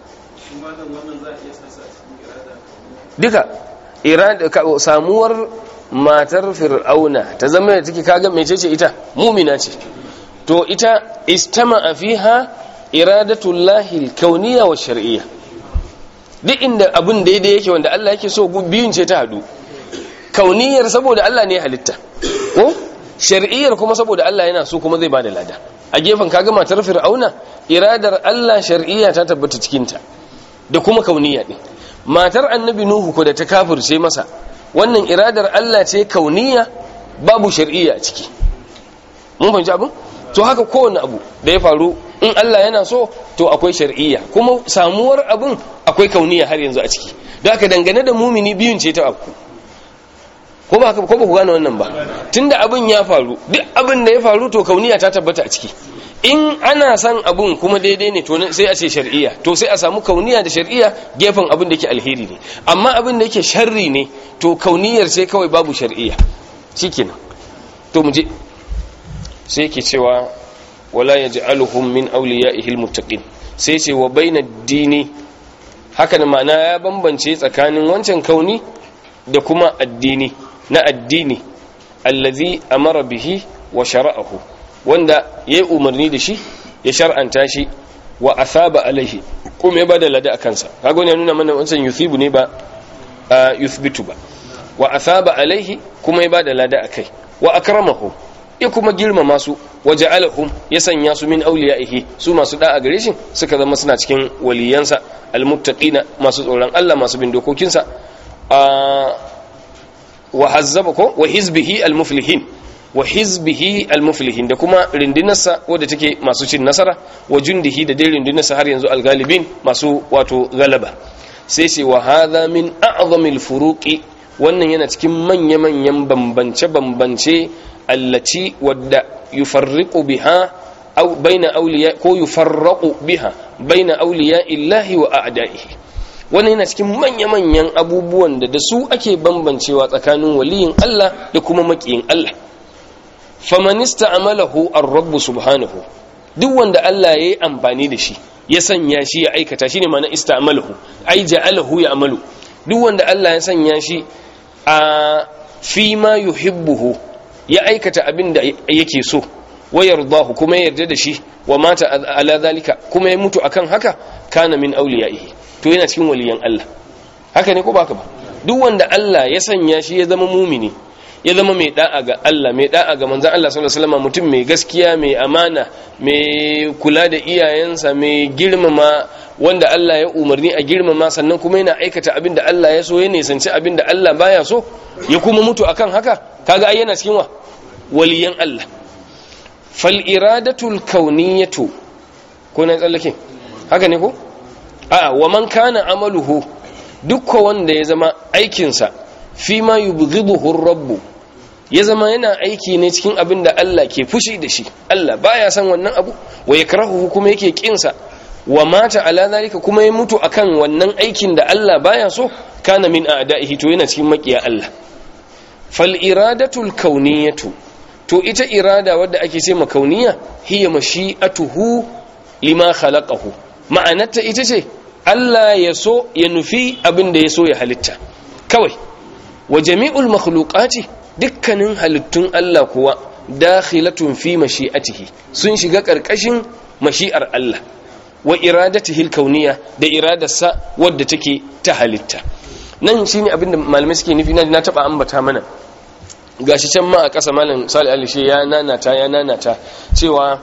duka irada samuwar matar fir'auna ta zama da take kaga mecece ita mumina ce to ita istama fiha iradatullahi alkauniyya wa shar'iyya duk inda abun daidai yake wanda Allah yake so biyun ce ta hadu kauniyar saboda Allah ne halitta ko shar'iyyar kuma saboda Allah yana so kuma zai bada lada a gefen kaga matar fir'auna iradar Allah shar'iyya ta tabbata cikinta da kuma kauniya din matar annabi nuhu ko da ta kafirce masa wannan iradar Allah ce kauniya babu shar'iyya a ciki mun fahimci abin to haka kowane abu da ya faru in Allah yana so to akwai shar'iyya kuma samuwar abin akwai kauniya har yanzu a ciki don haka dangane da mumini biyun ce ta afku ko ba ko ba ku gane wannan ba tunda abin ya faru duk abin da ya faru to kauniya ta tabbata a ciki in ana son abun kuma daidai ne to sai a ce shar'iyya to sai a samu kauniya da shar'iyya gefen abin da yake alheri ne amma abin da yake sharri ne to kauniyar sai kawai babu shar'iyya shikenan to mu je sai yake cewa wala yaj'aluhum min awliya'ihi almuttaqin sai ce wa bainad dini haka da ma'ana ya bambance tsakanin wancan kauni da kuma addini na addini allazi amara bihi wa shara'ahu wanda ya yi umarni da shi ya shar'anta shi wa asaba alaihi kuma ya bada lada a kansa kaga wani ya nuna mana wancan yuthibu ne ba yuthbitu ba wa asaba alaihi kuma ya bada lada a kai wa akramahu ya kuma girmama su wa ja'alahum ya sanya su min awliyaihi su masu da'a gare shi suka zama suna cikin waliyansa almuttaqina masu tsoron Allah masu bin dokokinsa wa hazzaba ko wa hizbihi almuflihin wa hizbihi almuflihin da kuma rindinarsa wadda take masu cin nasara wa jundihi da dai rindinarsa har yanzu algalibin masu wato galaba sai ce wa hadha min a'zamil furuqi wannan yana cikin manya-manyan bambance-bambance allati wadda yufarriqu biha aw baina awliya ko yufarraqu biha baina awliya illahi wa a'da'ihi wannan yana cikin manya-manyan abubuwan da da su ake bambancewa tsakanin waliyin Allah da kuma makiyin Allah famanista amalahu ar-rabb subhanahu duk wanda Allah yayi amfani da shi ya sanya shi ya aikata shine ma'ana ista'malahu ai ja'alahu ya amalu duk wanda Allah ya sanya shi a fi ma yuhibbuhu ya aikata abin da yake so wa yardahu kuma ya yarda da shi wa mata ala zalika kuma ya mutu akan haka kana min awliyaihi to yana cikin waliyan Allah haka ne ko baka ba duk wanda Allah ya sanya shi ya zama mumini ya zama mai da'a ga Allah mai da'a ga manzon Allah sallallahu alaihi wasallam mutum mai gaskiya mai amana mai kula da iyayensa mai girmama wanda Allah ya umarni a girmama sannan kuma yana aikata abin da Allah ya so ya nisanci abin da Allah baya so ya kuma mutu akan haka kaga ai yana cikin wa waliyan Allah fal iradatul kauniyatu ko na tsallake haka ne ko a'a wa man kana amaluhu dukkan wanda ya zama aikinsa fi ma yubghiduhu rabbu ya zama yana aiki ne cikin abin da Allah ke fushi da shi Allah baya san wannan abu wa yakrahu kuma yake kinsa wa mata ala zalika kuma ya mutu akan wannan aikin da Allah baya so kana min a'da'ihi to yana cikin makiya Allah fal iradatul kauniyatu to ita irada wadda ake ce makauniya hiya mashi'atuhu lima khalaqahu ma'anarta ita ce Allah ya so ya nufi abin da ya so ya halitta kawai wa jami'ul makhluqati dukkanin halittun Allah kuwa dakhilatun fi mashi'atihi sun shiga karkashin mashi'ar Allah wa iradatihi al-kauniyya da iradarsa wadda take ta halitta nan shine abin da malamai suke nufi na taba ambata mana gashi can ma a ƙasa malam Salih Ali ya nanata ya nanata cewa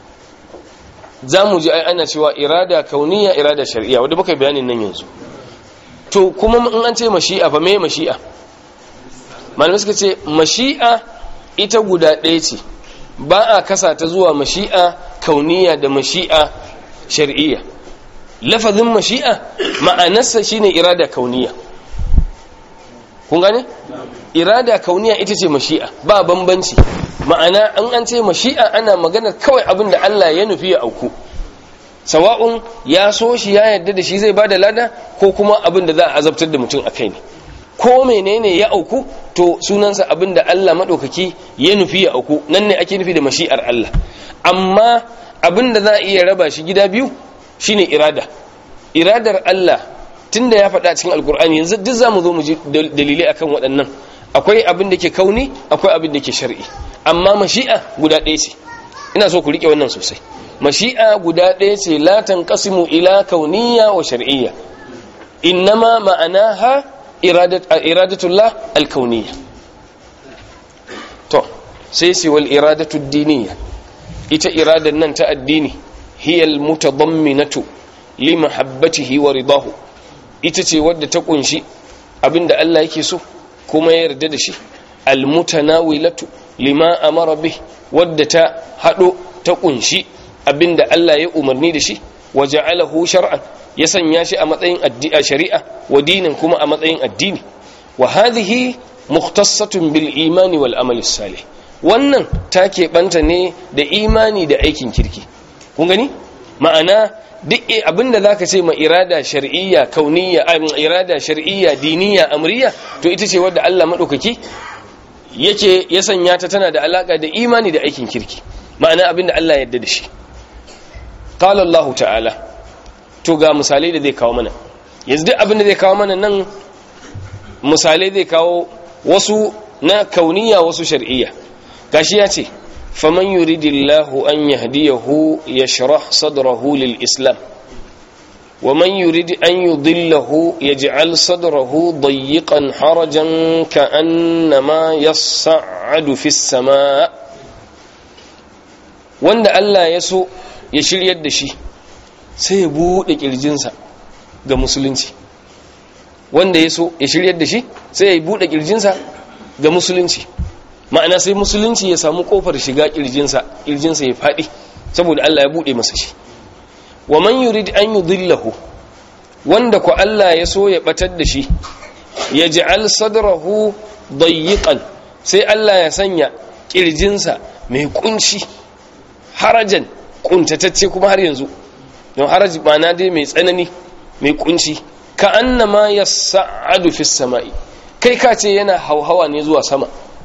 za mu ji ai ana cewa irada kauniya irada shari'a wadda baka bayanin nan yanzu to kuma in an ce mashi'a fa me mashi'a malamai suka ce mashi'a ita guda ɗaya ce ba a kasa ta zuwa mashi'a kauniya da mashi'a shari'iyya lafazin mashi'a ma'anarsa shine irada kauniya kun gane irada kauniya ita ce mashi'a ba bambanci ma'ana an an ce mashi'a ana magana kawai abin da Allah ya nufi ya auku sawa'un ya so shi ya yarda da shi zai bada lada ko kuma abin da za a azabtar da mutum a kai ne ko menene ya auku to sunansa abin da Allah maɗaukaki ya nufi ya auku nan ne ake nufi da mashi'ar Allah amma abin da za a iya raba shi gida biyu shine irada iradar Allah tunda ya faɗa cikin alkur'ani yanzu duk za mu zo mu ji dalilai akan waɗannan akwai abin da ke kauni akwai abin da ke shar'i amma mashi'a guda ɗaya ce ina so ku riƙe wannan sosai mashi'a guda ɗaya ce la tanqasimu ila kauniyya wa shar'iyya innama ma'anaha iradat iradatullah alkauniyya to sai sai wal iradatu diniyya ita iradan nan ta addini hiya almutadamminatu li mahabbatihi wa ridahu ita ce wadda ta kunshi abinda Allah yake so kuma ya yarda da shi almutanawilatu lima amara bih wadda ta hado ta kunshi abinda Allah ya umarni da shi waja'alahu shar'an ya sanya shi a matsayin addi'a shari'a wa dinin kuma a matsayin addini wa hadhihi mukhtassatun bil imani wal amali salih wannan ta keɓanta ne da imani da aikin kirki kun gani ma'ana duk abinda zaka ce ma irada shar'iyya kauniyya irada shar'iyya diniyya amriya to ita ce wadda Allah madaukaki yake ya sanya ta tana da alaka da imani da aikin kirki ma'ana abinda Allah ya yarda da shi qala Allah ta'ala to ga misalai da zai kawo mana yanzu duk abinda zai kawo mana nan misalai zai kawo wasu na kauniyya wasu shar'iyya gashi ya ce فمن يريد الله أن يهديه يشرح صدره للإسلام ومن يريد أن يضله يجعل صدره ضيقا حرجا كأنما يصعد في السماء وند الله يسو يشير يد شي سيبود kirjinsa ga musulunci wanda yaso ya shiryar da shi sai ya bude kirjinsa ga musulunci ma'ana sai musulunci ya samu kofar shiga kirjinsa kirjinsa ya faɗi saboda Allah ya buɗe masa shi wa man yurid an yudillahu wanda ku Allah ya so ya batar da shi ya ja'al sadrahu dayyiqan sai Allah ya sanya kirjinsa mai kunci harajan kuntatacce kuma har yanzu don haraji ma'ana dai mai tsanani mai kunci ka annama yas'adu fis sama'i kai ka ce yana hauhawa ne zuwa sama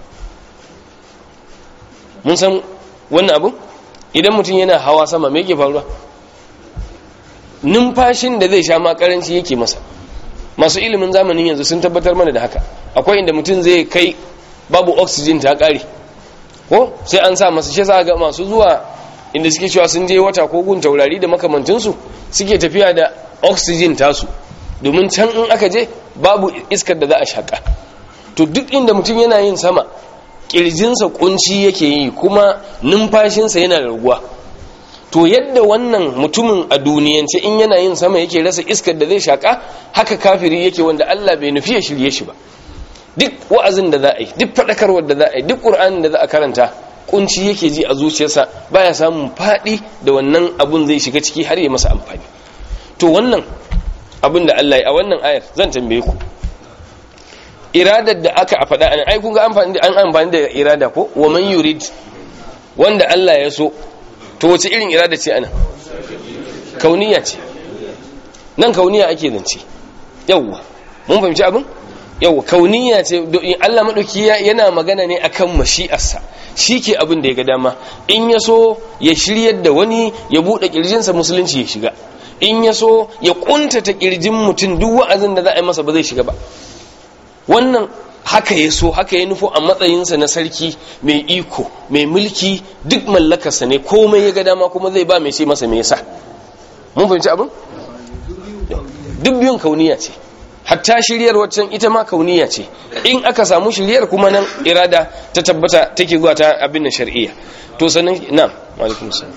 mun san wannan abu idan mutum yana hawa sama me yake faruwa numfashin da zai sha makaranci yake masa masu ilimin zamanin yanzu sun tabbatar mana da haka akwai inda mutum zai kai babu oxygen ta kare ko sai an sa masa shi za ga masu zuwa inda suke cewa sun je wata ko gun taurari da makamantinsu suke tafiya da oxygen tasu domin can in aka je babu iskar da za a shaka to duk inda mutum yana yin sama kirjinsa kunci yake yi kuma numfashinsa yana raguwa to yadda wannan mutumin a duniyance in yana yin sama yake rasa iskar da zai shaka haka kafiri yake wanda Allah bai nufi ya shirye shi ba duk wa'azin da za a yi duk faɗakarwar da za a yi duk ƙur'anin da za a karanta kunci yake ji a zuciyarsa baya samun faɗi da wannan abun zai shiga ciki har ya masa amfani to wannan abin da Allah ya a wannan ayar zan tambaye ku iradar da aka a faɗa ai kun ga amfani da an amfani da irada ko wa man yurid wanda Allah ya so to wace irin irada ce ana kauniya ce nan kauniya ake zance yawwa mun fahimci abin yawwa kauniya ce Allah madauki yana magana ne akan mashi'arsa shi ke abin da ya ga dama in ya so ya shiryar da wani ya buɗe ƙirjinsa musulunci ya shiga in ya so ya ƙuntata ƙirjin mutum duk wa'azin da za a yi masa ba zai shiga ba wannan haka ya so haka ya nufo a matsayinsa na sarki mai iko mai mulki duk mallakarsa ne komai ya ga dama kuma zai ba mai ce masa me yasa mun fahimci abin duk biyun kauniya ce hatta shiryar waccan ita ma kauniya ce in aka samu shiryar kuma nan irada ta tabbata take zuwa ta abin nan shar'iyya to sanin na alaikum salam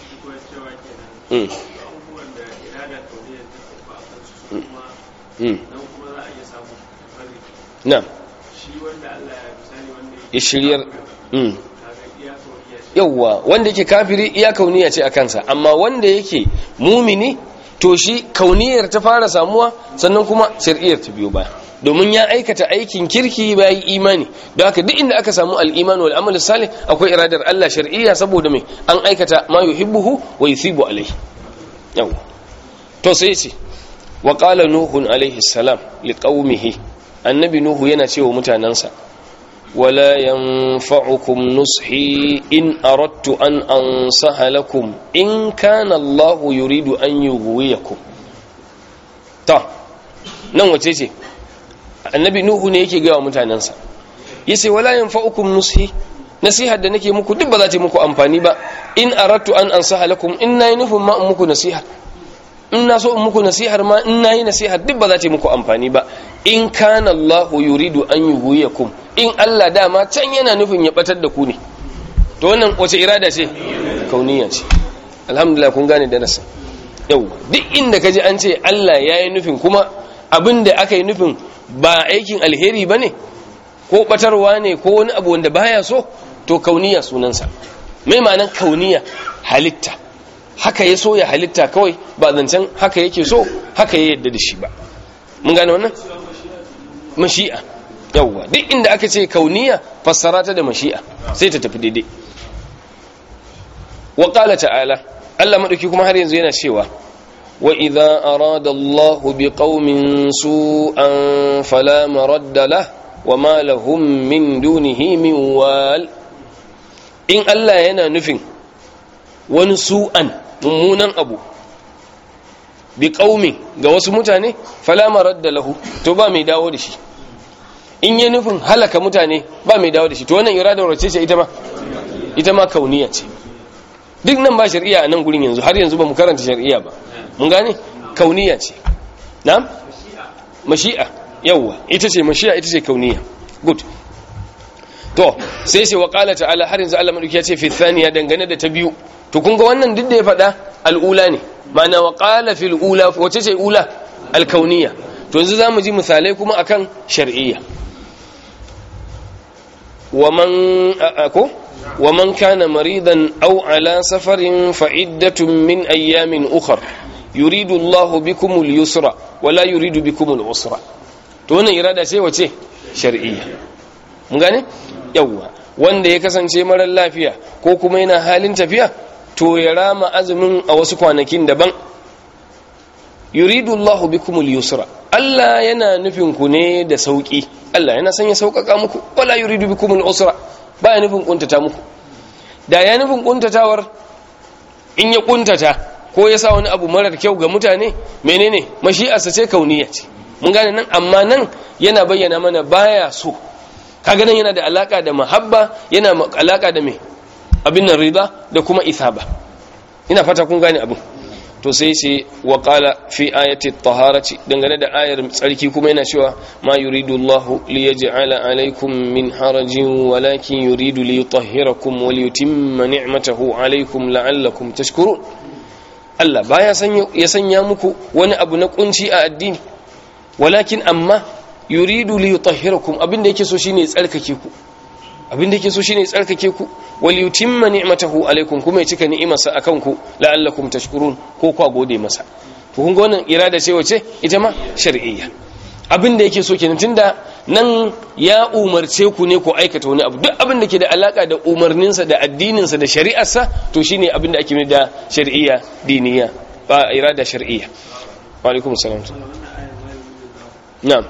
mm mm na ya shiryar mm yawwa wanda yake kafiri iya kauniya ce a kansa amma wanda yake mumini to shi kauniyar ta fara samuwa sannan kuma shari'ar ta biyo baya domin ya aikata aikin kirki bayan imani don haka duk inda aka samu al'iman wal amal salih akwai iradar Allah shar'iyya saboda mai an aikata ma yuhibbuhu wa yuthibu alaihi yau to sai ce wa qala nuhun alaihi salam liqaumihi annabi nuhu yana cewa mutanansa ولا ينفعكم نصحي إن أردت أن أنصح لكم إن كان الله يريد أن يغويكم تا nan wace ce annabi nuhu ne yake gawa mutanensa yace wala yanfa'ukum nushi nasihar da nake muku duk ba za ta muku amfani ba in aradtu an ansaha lakum in nayi nufin ma muku nasiha in na so in muku nasihar ma in nayi nasihar duk ba za ta muku amfani ba in kana Allah yuridu an yughwiyakum in Allah dama can yana nufin ya batar da ku ne to wannan wace irada ce kauniya ce alhamdulillah kun gane darasin yau duk inda kaji an ce Allah ya yi nufin kuma abin da aka yi nufin ba aikin alheri ba ne ko batarwa ne ko wani abu wanda baya so to kauniya sunansa mai ma'anan kauniya halitta haka ya so ya halitta kawai ba zancen haka yake so haka ya yadda da shi ba mun gane wannan mashi'a yawwa duk inda aka ce kauniya fassara ta da mashi'a sai ta tafi daidai wa qala ta'ala Allah madauki kuma har yanzu yana cewa wa idza arada Allah biqaumin su'an fala maradda lah wa ma lahum min dunihi min wal in Allah yana nufin wani su'an mummunan abu biqaumin ga wasu mutane fala maradda lahu to ba mai dawo da shi in yi nufin halaka mutane ba mai dawo da shi to wannan iradar wace ce ita ma ita ma kauniya ce duk nan ba shari'a a nan gurin yanzu har yanzu ba mu karanta shari'a ba mun gane kauniya ce na'am mashi'a yawwa ita ce mashi'a ita ce kauniya good to sai sai wa qala ta'ala har yanzu Allah madauki ya ce fi thaniya dangane da ta biyu to kun ga wannan duk da ya faɗa al'ula ne ma'ana wa qala fil ula wace ce ula al-kauniya to yanzu zamu ji misalai kuma akan shar'iyya ومن أكو ومن كان مريضا أو على سفر فعدة من أيام أخر يريد الله بكم اليسر ولا يريد بكم العسر تونه إرادة شيء وشيء شرعية مغاني يوا wanda ya kasance marar lafiya ko kuma yana halin tafiya to ya rama azumin a wasu kwanakin daban yuridu Allahu bikumul yusra Allah yana nufin ku ne da sauki Allah yana son ya sauƙaƙa muku wala yuridu bikumul usra baya nufin kuntata muku da ya nufin kuntatawar in ya kuntata ko ya sa wani abu marar kyau ga mutane menene mashi'arsa ce kauniya ce mun gane nan amma nan yana bayyana mana baya so kaga nan yana da alaka da mahabba yana alaka da me abin nan rida da kuma ithaba ina fata kun gane abin to sai sai wa qala fi ayati taharati dangane da ayar tsarki kuma yana cewa ma yuridu Allah li yaj'ala alaykum min harajin walakin yuridu li yutahhirakum wa li yutimma ni'matahu alaykum la'allakum tashkurun Allah baya sanya ya sanya muku wani abu na kunci a addini walakin amma yuridu li yutahhirakum abinda yake so shine ya tsarkake ku abinda yake so shine ya tsarkake ku wal yutimma ni'matahu alaikum kuma ya cika ni'imarsa akan ku la'allakum tashkurun ko kwa gode masa to kun ga wannan irada ce wace ita ma shar'iyya abinda yake so kenan tunda nan ya umarce ku ne ku aikata wani abu duk abin da ke da alaka da umarninsa da addininsa da shari'arsa to shine abin da ake mai da shar'iyya diniya ba irada shar'iyya wa alaikum salam na'am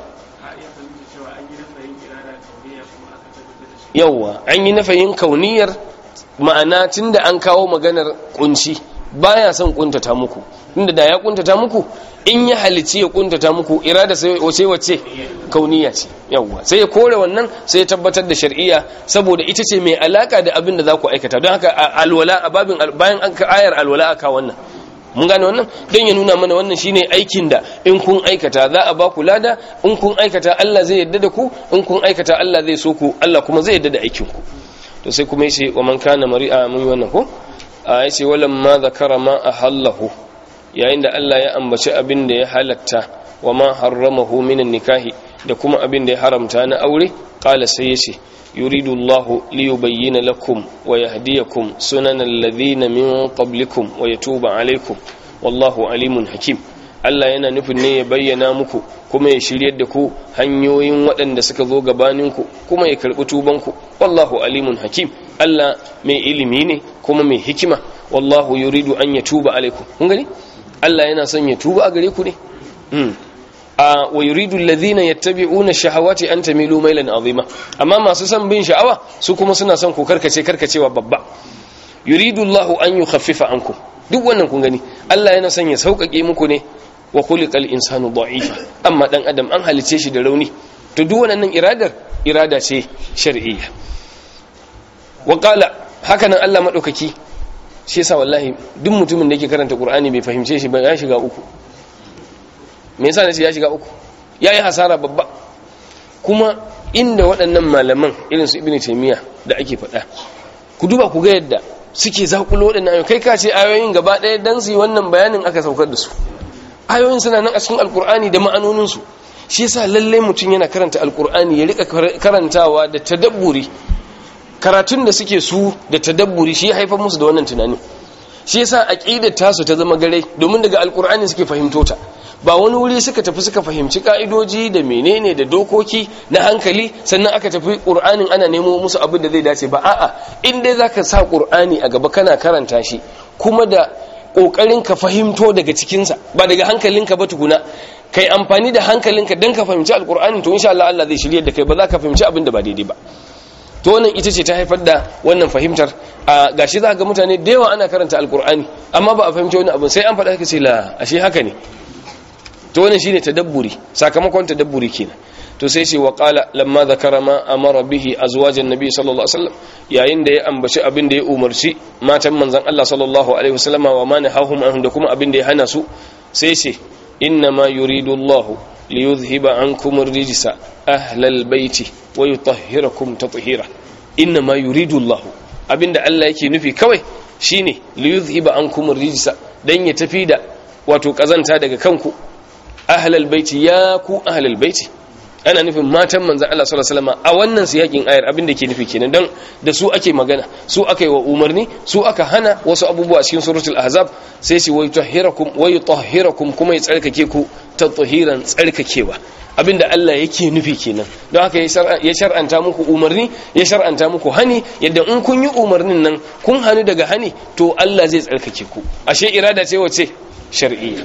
yawwa an yi nafayin kauniyar ma'ana tunda an kawo maganar kunci baya son kuntata muku tunda da ya kuntata muku in ya halici ya kuntata muku irada sai wace wace kauniya ce yawwa sai ya kore wannan sai ya tabbatar da shar'iyya saboda ita ce mai alaka da abin da za ku aikata don haka alwala a babin bayan an ka ayar alwala aka wannan mun gane wannan don ya nuna mana wannan shine aikin da in kun aikata za a ba ku lada in kun aikata Allah zai yarda da ku in kun aikata Allah zai so ku Allah kuma zai yarda da aikin ku to sai kuma yace wa man kana mari'a mun yi wannan ko a yace walam ma zakara ma ahallahu yayin da Allah ya ambaci abin da ya halatta wa ma harramahu minan nikahi da kuma abin da ya haramta na aure qala sai yace يريد الله ليبين لكم ويهديكم سنن الذين من قبلكم ويتوب عليكم والله عليم حكيم Allah yana nufin ne ya bayyana muku kuma ya shiryar da ku hanyoyin waɗanda suka zo gabaninku kuma ya karɓi tubanku wallahu alimun hakim Allah mai ilimi ne kuma mai hikima wallahu yuridu an ya tuba alaikum kun gani Allah yana son ya tuba a gare ku ne wa yuridu alladhina yattabi'una shahawati an tamilu mailan azima amma masu son bin sha'awa su kuma suna son ku karkace karkacewa babba yuridu Allahu an yukhaffifa ankum duk wannan kun gani Allah yana son ya sauƙaƙe muku ne wa khuliqal insanu da'ifa amma dan adam an halice shi da rauni to duk wannan iradar irada ce shar'iyya wa qala haka nan Allah madaukaki shi yasa wallahi duk mutumin da yake karanta Qur'ani bai fahimce shi ba ya shiga uku me yasa nace ya shiga uku yayi hasara babba kuma inda waɗannan malaman irin su ibnu taymiya da ake faɗa ku duba ku ga yadda suke zakulo waɗannan ayoyi kai ka ce ayoyin gaba ɗaya dan su yi wannan bayanin aka saukar da su ayoyin suna nan a cikin alkur'ani da ma'anonin su shi yasa lalle mutum yana karanta alkur'ani ya rika karantawa da tadabburi karatun da suke su da tadabburi shi ya haifar musu da wannan tunani shi yasa aqidar tasu ta zama gare domin daga alkur'ani suke fahimto ta ba wani wuri suka tafi suka fahimci ka'idoji da menene da dokoki na hankali sannan aka tafi qur'anin ana nemo musu abin da zai dace ba a'a in dai zaka sa qur'ani a gaba kana karanta shi kuma da kokarin ka fahimto daga cikin sa ba daga hankalinka ba tukuna kai amfani da hankalinka dan ka fahimci alqur'ani to insha Allah Allah zai shirye da kai ba za ka fahimci abin da ba daidai ba to wannan ita ce ta haifar da wannan fahimtar a gashi za ga mutane da yawa ana karanta alqur'ani amma ba a fahimci wani abu sai an faɗa ka ce la ashe haka ne to wannan shine tadabburi sakamakon tadabburi kenan to sai ce wa qala lamma zakara ma amara bihi azwajan nabi sallallahu alaihi wasallam yayin da ya ambaci abin da ya umarci matan manzon Allah sallallahu alaihi wasallam wa ma nahahum an da kuma abin da ya hana su sai ce inna ma yuridu Allah li yuzhiba ankum ar-rijsa ahlal baiti wa yutahhirakum tatheera inna ma yuridu Allah abinda Allah yake nufi kawai shine li yuzhiba ankum ar-rijsa dan ya tafi da wato kazanta daga kanku ahlal baiti ya ku ahlal baiti ana nufin matan manzan Allah sallallahu alaihi wasallam a wannan siyakin ayar abin da ke nufi kenan don da su ake magana su aka yi wa umarni su aka hana wasu abubuwa cikin suratul ahzab sai ce wai tahhirakum wai tahhirakum kuma ya tsarkake ku tathiran tsarkakewa abinda Allah yake nufi kenan don haka ya shar'anta muku umarni ya shar'anta muku hani yadda in kun yi umarnin nan kun hani daga hani to Allah zai tsarkake ku ashe irada ce wace shar'iyya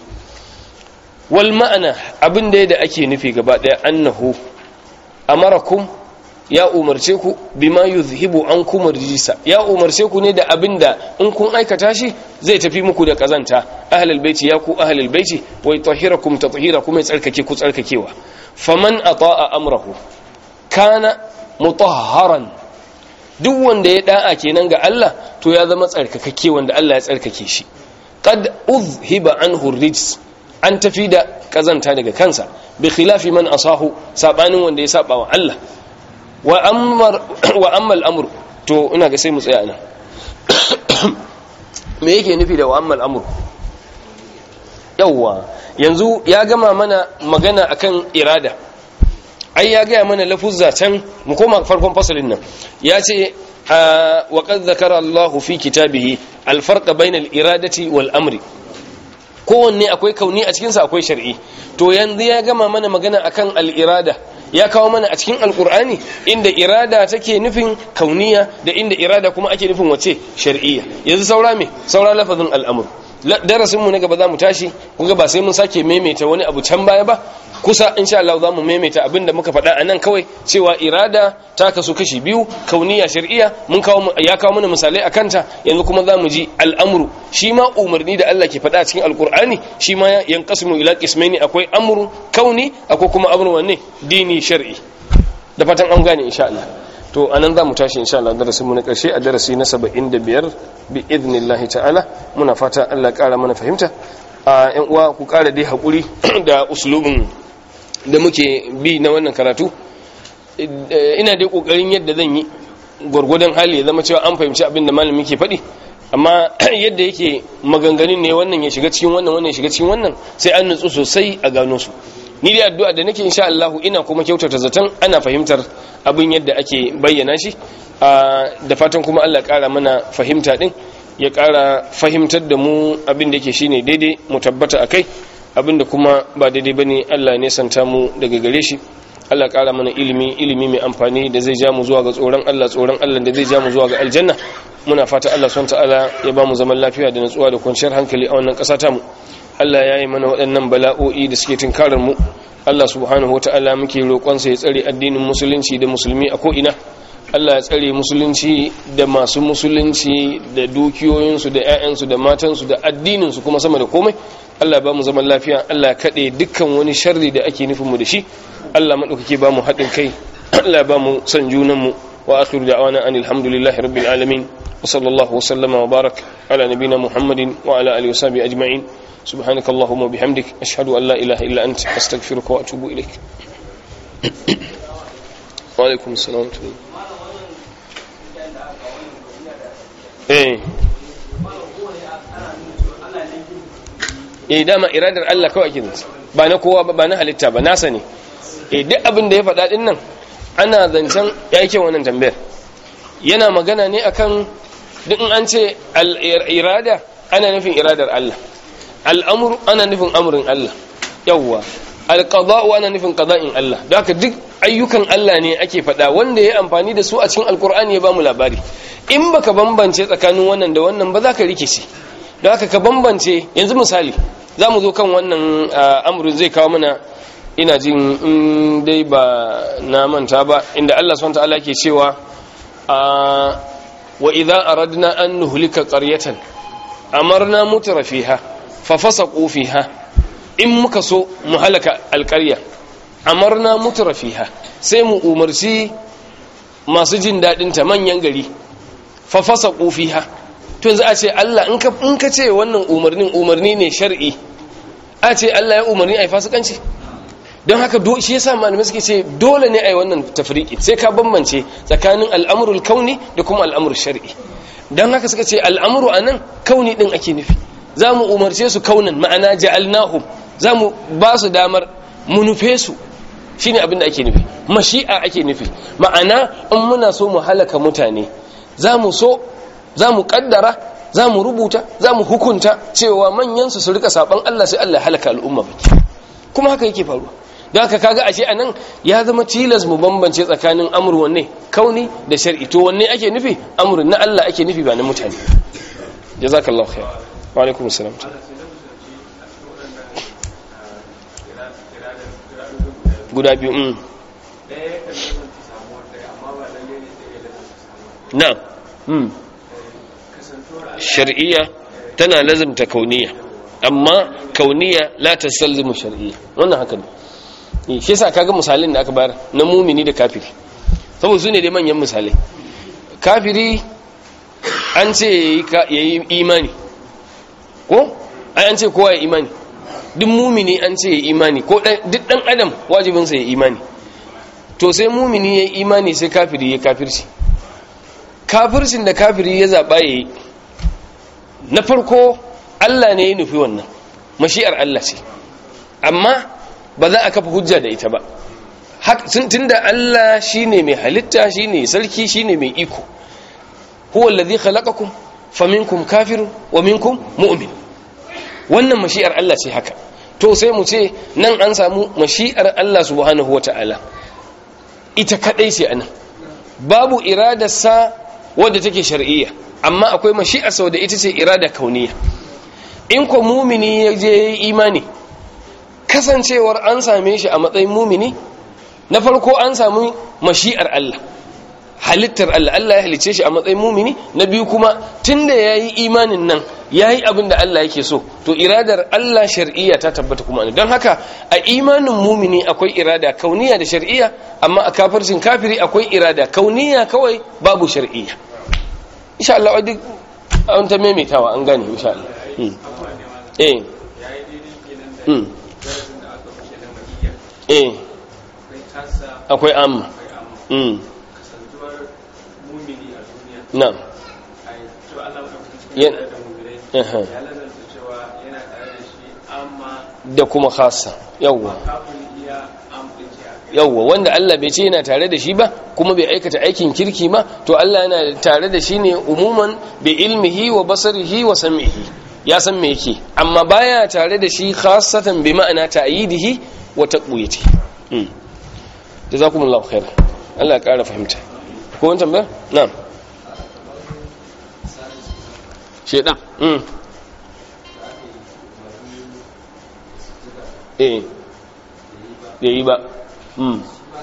wal ma'ana abin da da ake nufi gaba daya annahu amarakum ya umarce ku bima yuzhibu ankum rijisa ya umarce ku ne da abin da in kun aikata shi zai tafi muku da kazanta ahlul baiti ya ku ahlul baiti wa yutahhirakum tatheera kuma ya tsarkake ku tsarkakewa faman ata'a amrahu kana mutahharan duk wanda ya da'a kenan ga Allah to ya zama tsarkakakke wanda Allah ya tsarkake shi qad uzhiba anhu rijs an tafi da kazanta daga kansa bi khilafi man asahu sabanin wanda ya saba wa Allah wa ammar wa ammal amru to ina ga sai mu tsaya nan me yake nufi da wa ammal amru yawwa yanzu ya gama mana magana akan irada ai ya gaya mana lafuzza can mu koma farkon fasalin nan ya ce wa qad zakara Allahu fi kitabihi al-farqa bayna al-iradati wal amri kowanne akwai kauni a cikinsa akwai shar'i to yanzu ya gama mana magana akan al-irada ya kawo mana a cikin alkur'ani inda irada take nufin kauniya da inda irada kuma ake nufin wace shar'iyya yanzu saura me saura lafazin al'amur darasin mu na gaba za mu tashi kuga ba sai mun sake maimaita wani abu can baya ba kusa insha Allah za mu maimaita abinda muka faɗa a nan kawai cewa irada ta kasu kashi biyu kauniya shar'iyya mun kawo ya kawo mana misalai a kanta yanzu kuma za mu ji al'amuru shi ma umarni da Allah ke faɗa a cikin alkur'ani shi ma yanqasimu ila qismaini akwai amru kauni akwai kuma amru wanne dini shar'i da fatan an gane insha Allah to anan za mu tashi insha Allah darasin mu na karshe a darasi na 75 bi idnillahi ta'ala muna fata Allah ya kara mana fahimta a yan uwa ku kara dai hakuri da uslubin da muke bi na wannan karatu ina dai kokarin yadda zan yi gwargwadon hali ya zama cewa an fahimci abin da malami ke faɗi amma yadda yake maganganun ne wannan ya shiga cikin wannan wannan ya shiga cikin wannan sai an nutsu sosai a gano su ni dai addu'a da nake insha Allah ina kuma kyautata zaton ana fahimtar abin yadda ake bayyana shi da fatan kuma Allah ya kara mana fahimta din ya kara fahimtar da mu abin da yake shine daidai mu tabbata akai abin da kuma ba daidai bane Allah ne santa mu daga gare shi Allah ƙara mana ilimi ilimi mai amfani da zai ja mu zuwa ga tsoron Allah tsoron Allah da zai ja mu zuwa ga aljanna muna fata Allah subhanahu ta'ala ya ba mu zaman lafiya da natsuwa da kwanciyar hankali a wannan ƙasa ta mu Allah ya yi mana waɗannan bala'o'i da suke tunkarar mu Allah subhanahu wata'ala muke roƙon sa ya tsare addinin musulunci da musulmi a ko'ina Allah ya tsare musulunci da masu musulunci da dukiyoyinsu da 'ya'yansu da matansu da addininsu kuma sama da komai Allah ba mu zaman lafiya Allah ya kaɗe dukkan wani sharri da ake nufin mu da shi Allah maɗaukaki ba mu haɗin kai Allah ba mu son junanmu wa akhiru da'wana anil hamdulillahi rabbil alamin wa sallallahu wa sallama wa barak ala nabina muhammadin wa ala alihi wa sahbihi ajma'in subhanaka allahumma bihamdik ashhadu an la ilaha illa anta astaghfiruka wa atubu ilaik wa alaikum assalam eh eh dama iradar Allah kawai ake zance ba na kowa ba na halitta ba nasa ne eh duk abin da ya faɗa din nan ana zancen ya yi wannan tambayar yana magana ne akan duk in an ce irada ana nufin iradar Allah al'amur ana nufin amurin Allah yawwa alqada'u ana nufin qada'in Allah don haka duk ayyukan Allah ne ake faɗa wanda ya amfani da su a cikin alkur'ani ya bamu labari in baka bambance tsakanin wannan da wannan ba za ka rikice don haka ka bambance yanzu misali za mu zo kan wannan amurin zai kawo mana ina jin in dai ba na manta ba inda Allah subhanahu ta'ala ke cewa wa idza aradna an nuhlika qaryatan amarna mutrafiha fa fasaqu fiha in muka so mu halaka alqarya amarna mutrafiha sai mu umarci masu jin dadin ta manyan gari fa fasaqu fiha to yanzu a ce Allah in ka in ka ce wannan umarnin umarni ne shar'i a ce Allah ya umarni ai fasikanci don haka shi yasa malamai suke ce dole ne a yi wannan tafriki sai ka bambance tsakanin al'amurul kauni da kuma al'amurul shari'i don haka suka ce al'amuru a nan kauni ɗin ake nufi za mu umarce su kaunan ma'ana ja'alnahum za mu ba su damar mu nufe su shi ne abin da ake nufi mashi'a ake nufi ma'ana in muna so mu halaka mutane za mu so za mu kaddara za mu rubuta za mu hukunta cewa manyansu su rika saban Allah sai Allah ya halaka al'umma baki kuma haka yake faruwa don haka kaga ashe anan ya zama tilas mu bambance tsakanin amur wanne kauni da shar'i to wanne ake nufi amurin na Allah ake nufi ba na mutane jazakallahu khair wa alaikum assalam guda biyu mm na mm shar'iyya tana lazimta kauniya amma kauniya la tasalzimu shar'iyya wannan haka ne shi yasa kaga misalin da aka bayar na mumini da kafiri saboda su ne dai manyan misalai kafiri an ce ya yi imani ko ai an ce kowa ya imani duk mumini an ce ya imani ko duk dan adam wajibinsa ya imani to sai mumini ya imani sai kafiri ya kafirci kafircin da kafiri ya zaɓa ya yi na farko Allah ne ya nufi wannan mashi'ar Allah ce amma ba za a kafa hujja da ita ba tunda Allah shine mai halitta shine sarki shine mai iko huwa allazi khalaqakum faminkum kafirun wa minkum mu'min wannan mashi'ar Allah ce haka to sai mu ce nan an samu mashi'ar Allah subhanahu wata'ala ita kadai ce anan babu iradarsa wadda take shar'iyya amma akwai mashi'ar sau da ita ce irada kauniya in ko mumini ya je imani kasancewar an same shi a matsayin mumini na farko an samu mashi'ar Allah halittar Allah Allah ya halice shi a matsayin mumini na biyu kuma tunda yayi imanin nan yayi abin da Allah yake so to iradar Allah shar'iyya ta tabbata kuma don haka a imanin mumini akwai irada kauniya da shar'iyya amma a kafircin kafiri akwai irada kauniya kawai babu shar'iyya insha Allah duk an ta maimaitawa an gane insha Allah eh eh akwai amma na'am da kuma khasa yawwa yawwa wanda Allah bai ce yana tare da shi ba kuma bai aikata aikin kirki ba to Allah yana tare da shi ne umuman bi ilmihi wa basarihi wa sam'ihi ya san me yake amma baya tare da shi khassatan bi ma'ana ta'yidihi wa taqwiyati mm jazakumullahu khairan Allah ya kara fahimta ko wani tambayar na'am shedan mm eh yi ba mm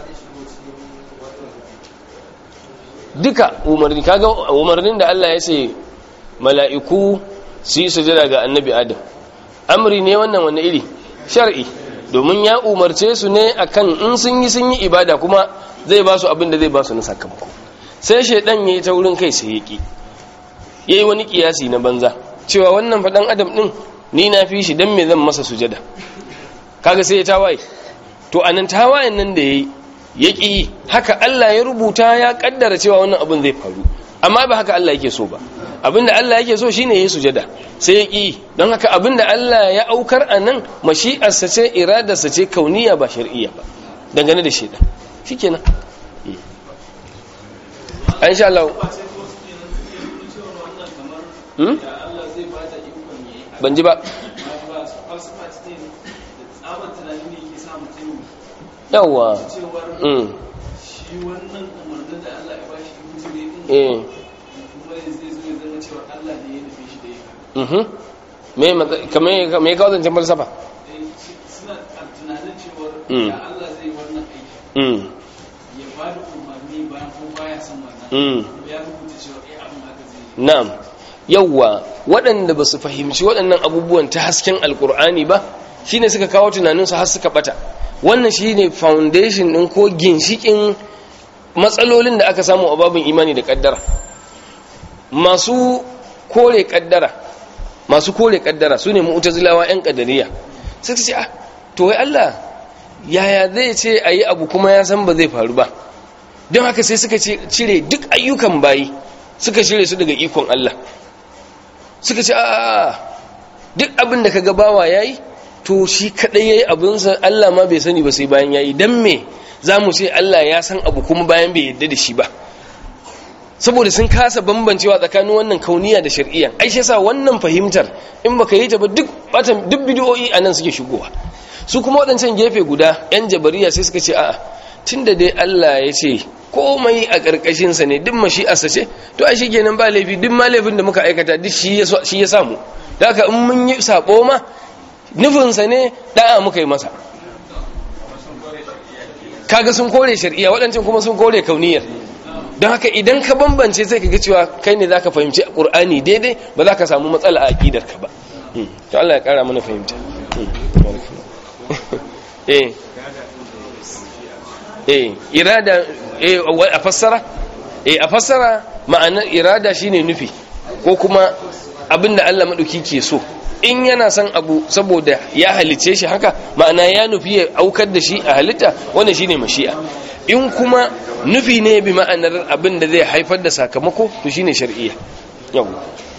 duka umarni kaga umarnin da Allah ya ce mala'iku su yi sujada ga annabi adam amri ne wannan wani iri shar'i domin ya umarce su ne akan in sun yi sun yi ibada kuma zai ba su abin da zai ba su na sakamako sai shaidan ya yi ta wurin kai sai ya ki ya yi wani kiyasi na banza cewa wannan faɗan adam ɗin ni na fi shi don me zan masa sujada kaga sai ya tawaye to anan tawayen nan da ya yi ya ƙi haka Allah ya rubuta ya ƙaddara cewa wannan abin zai faru amma ba haka Allah yake so ba abinda Allah yake so shine yi sujada sai ya ƙi don haka abinda Allah ya aukar a nan mashi'arsa ce iradarsa ce kauniya ba shar'iyya ba dangane da shaidan shikenan an sha Allah ban ji ba yawwa shi wannan umarnin da Allah ya bashi mutune din eh kuma zai zo ya zama cewa Allah ne ya nufi shi da yaka mhm me matsa- kame me ka wazancin falsafa Eh, shi- suna a tunanin cewa Mm. da Allah zai wannan aiki mm ya ba da umarni bayan ko baya son wannan mm kuma ya rubuta cewa eh abin haka zai yi na'am yawwa waɗanda ba su fahimci waɗannan abubuwan ta hasken alkur'ani ba shine suka kawo tunaninsu har suka bata wannan shine foundation ɗin ko ginshikin matsalolin da aka samu a babin imani da ƙaddara masu kore ƙaddara masu kore ƙaddara su ne mu'tazilawa 'yan ƙaddariya sai ta ce ah to wai Allah yaya zai ce a yi abu kuma ya san ba zai faru ba don haka sai suka ce- cire duk ayyukan bayi suka cire su daga ikon Allah suka ce a duk abin da ka gabawa ya yi to shi kaɗai ya yi abinsa Allah ma bai sani ba sai bayan ya yi don me za mu ce Allah ya san abu kuma bayan bai yadda da shi ba saboda sun kasa bambancewa tsakanin wannan kauniya da shari'a ai shi yasa wannan fahimtar in baka yi ta ba duk batan duk bidiyoyi anan suke shigowa su kuma waɗancan gefe guda yan jabariya sai suka ce a'a tunda dai Allah ya ce komai a ƙarƙashin sa ne duk mashi'arsa ce to ai shikenan ba laifi duk ma laifin da muka aikata duk shi ya shi ya samu da haka in mun yi sabo ma nufinsa ne da'a muka yi masa kaga sun kore shari'a waɗancan kuma sun kore kauniyar don haka idan ka bambance sai ka ga cewa kai ne zaka fahimci Qur'ani daidai ba za ka samu matsala a aqidar ka ba Hmm. to Allah ya kara mana fahimta Hmm. eh eh irada eh a fassara eh a fassara ma'anar irada shine nufi ko kuma abinda Allah madauki ke so in yana son abu saboda ya halice shi haka ma'ana ya nufi ya aukar da shi a halitta wannan shine mashi'a in kuma nufi ne bi ma'anar abin da zai haifar da sakamako to shine shar'iyya yau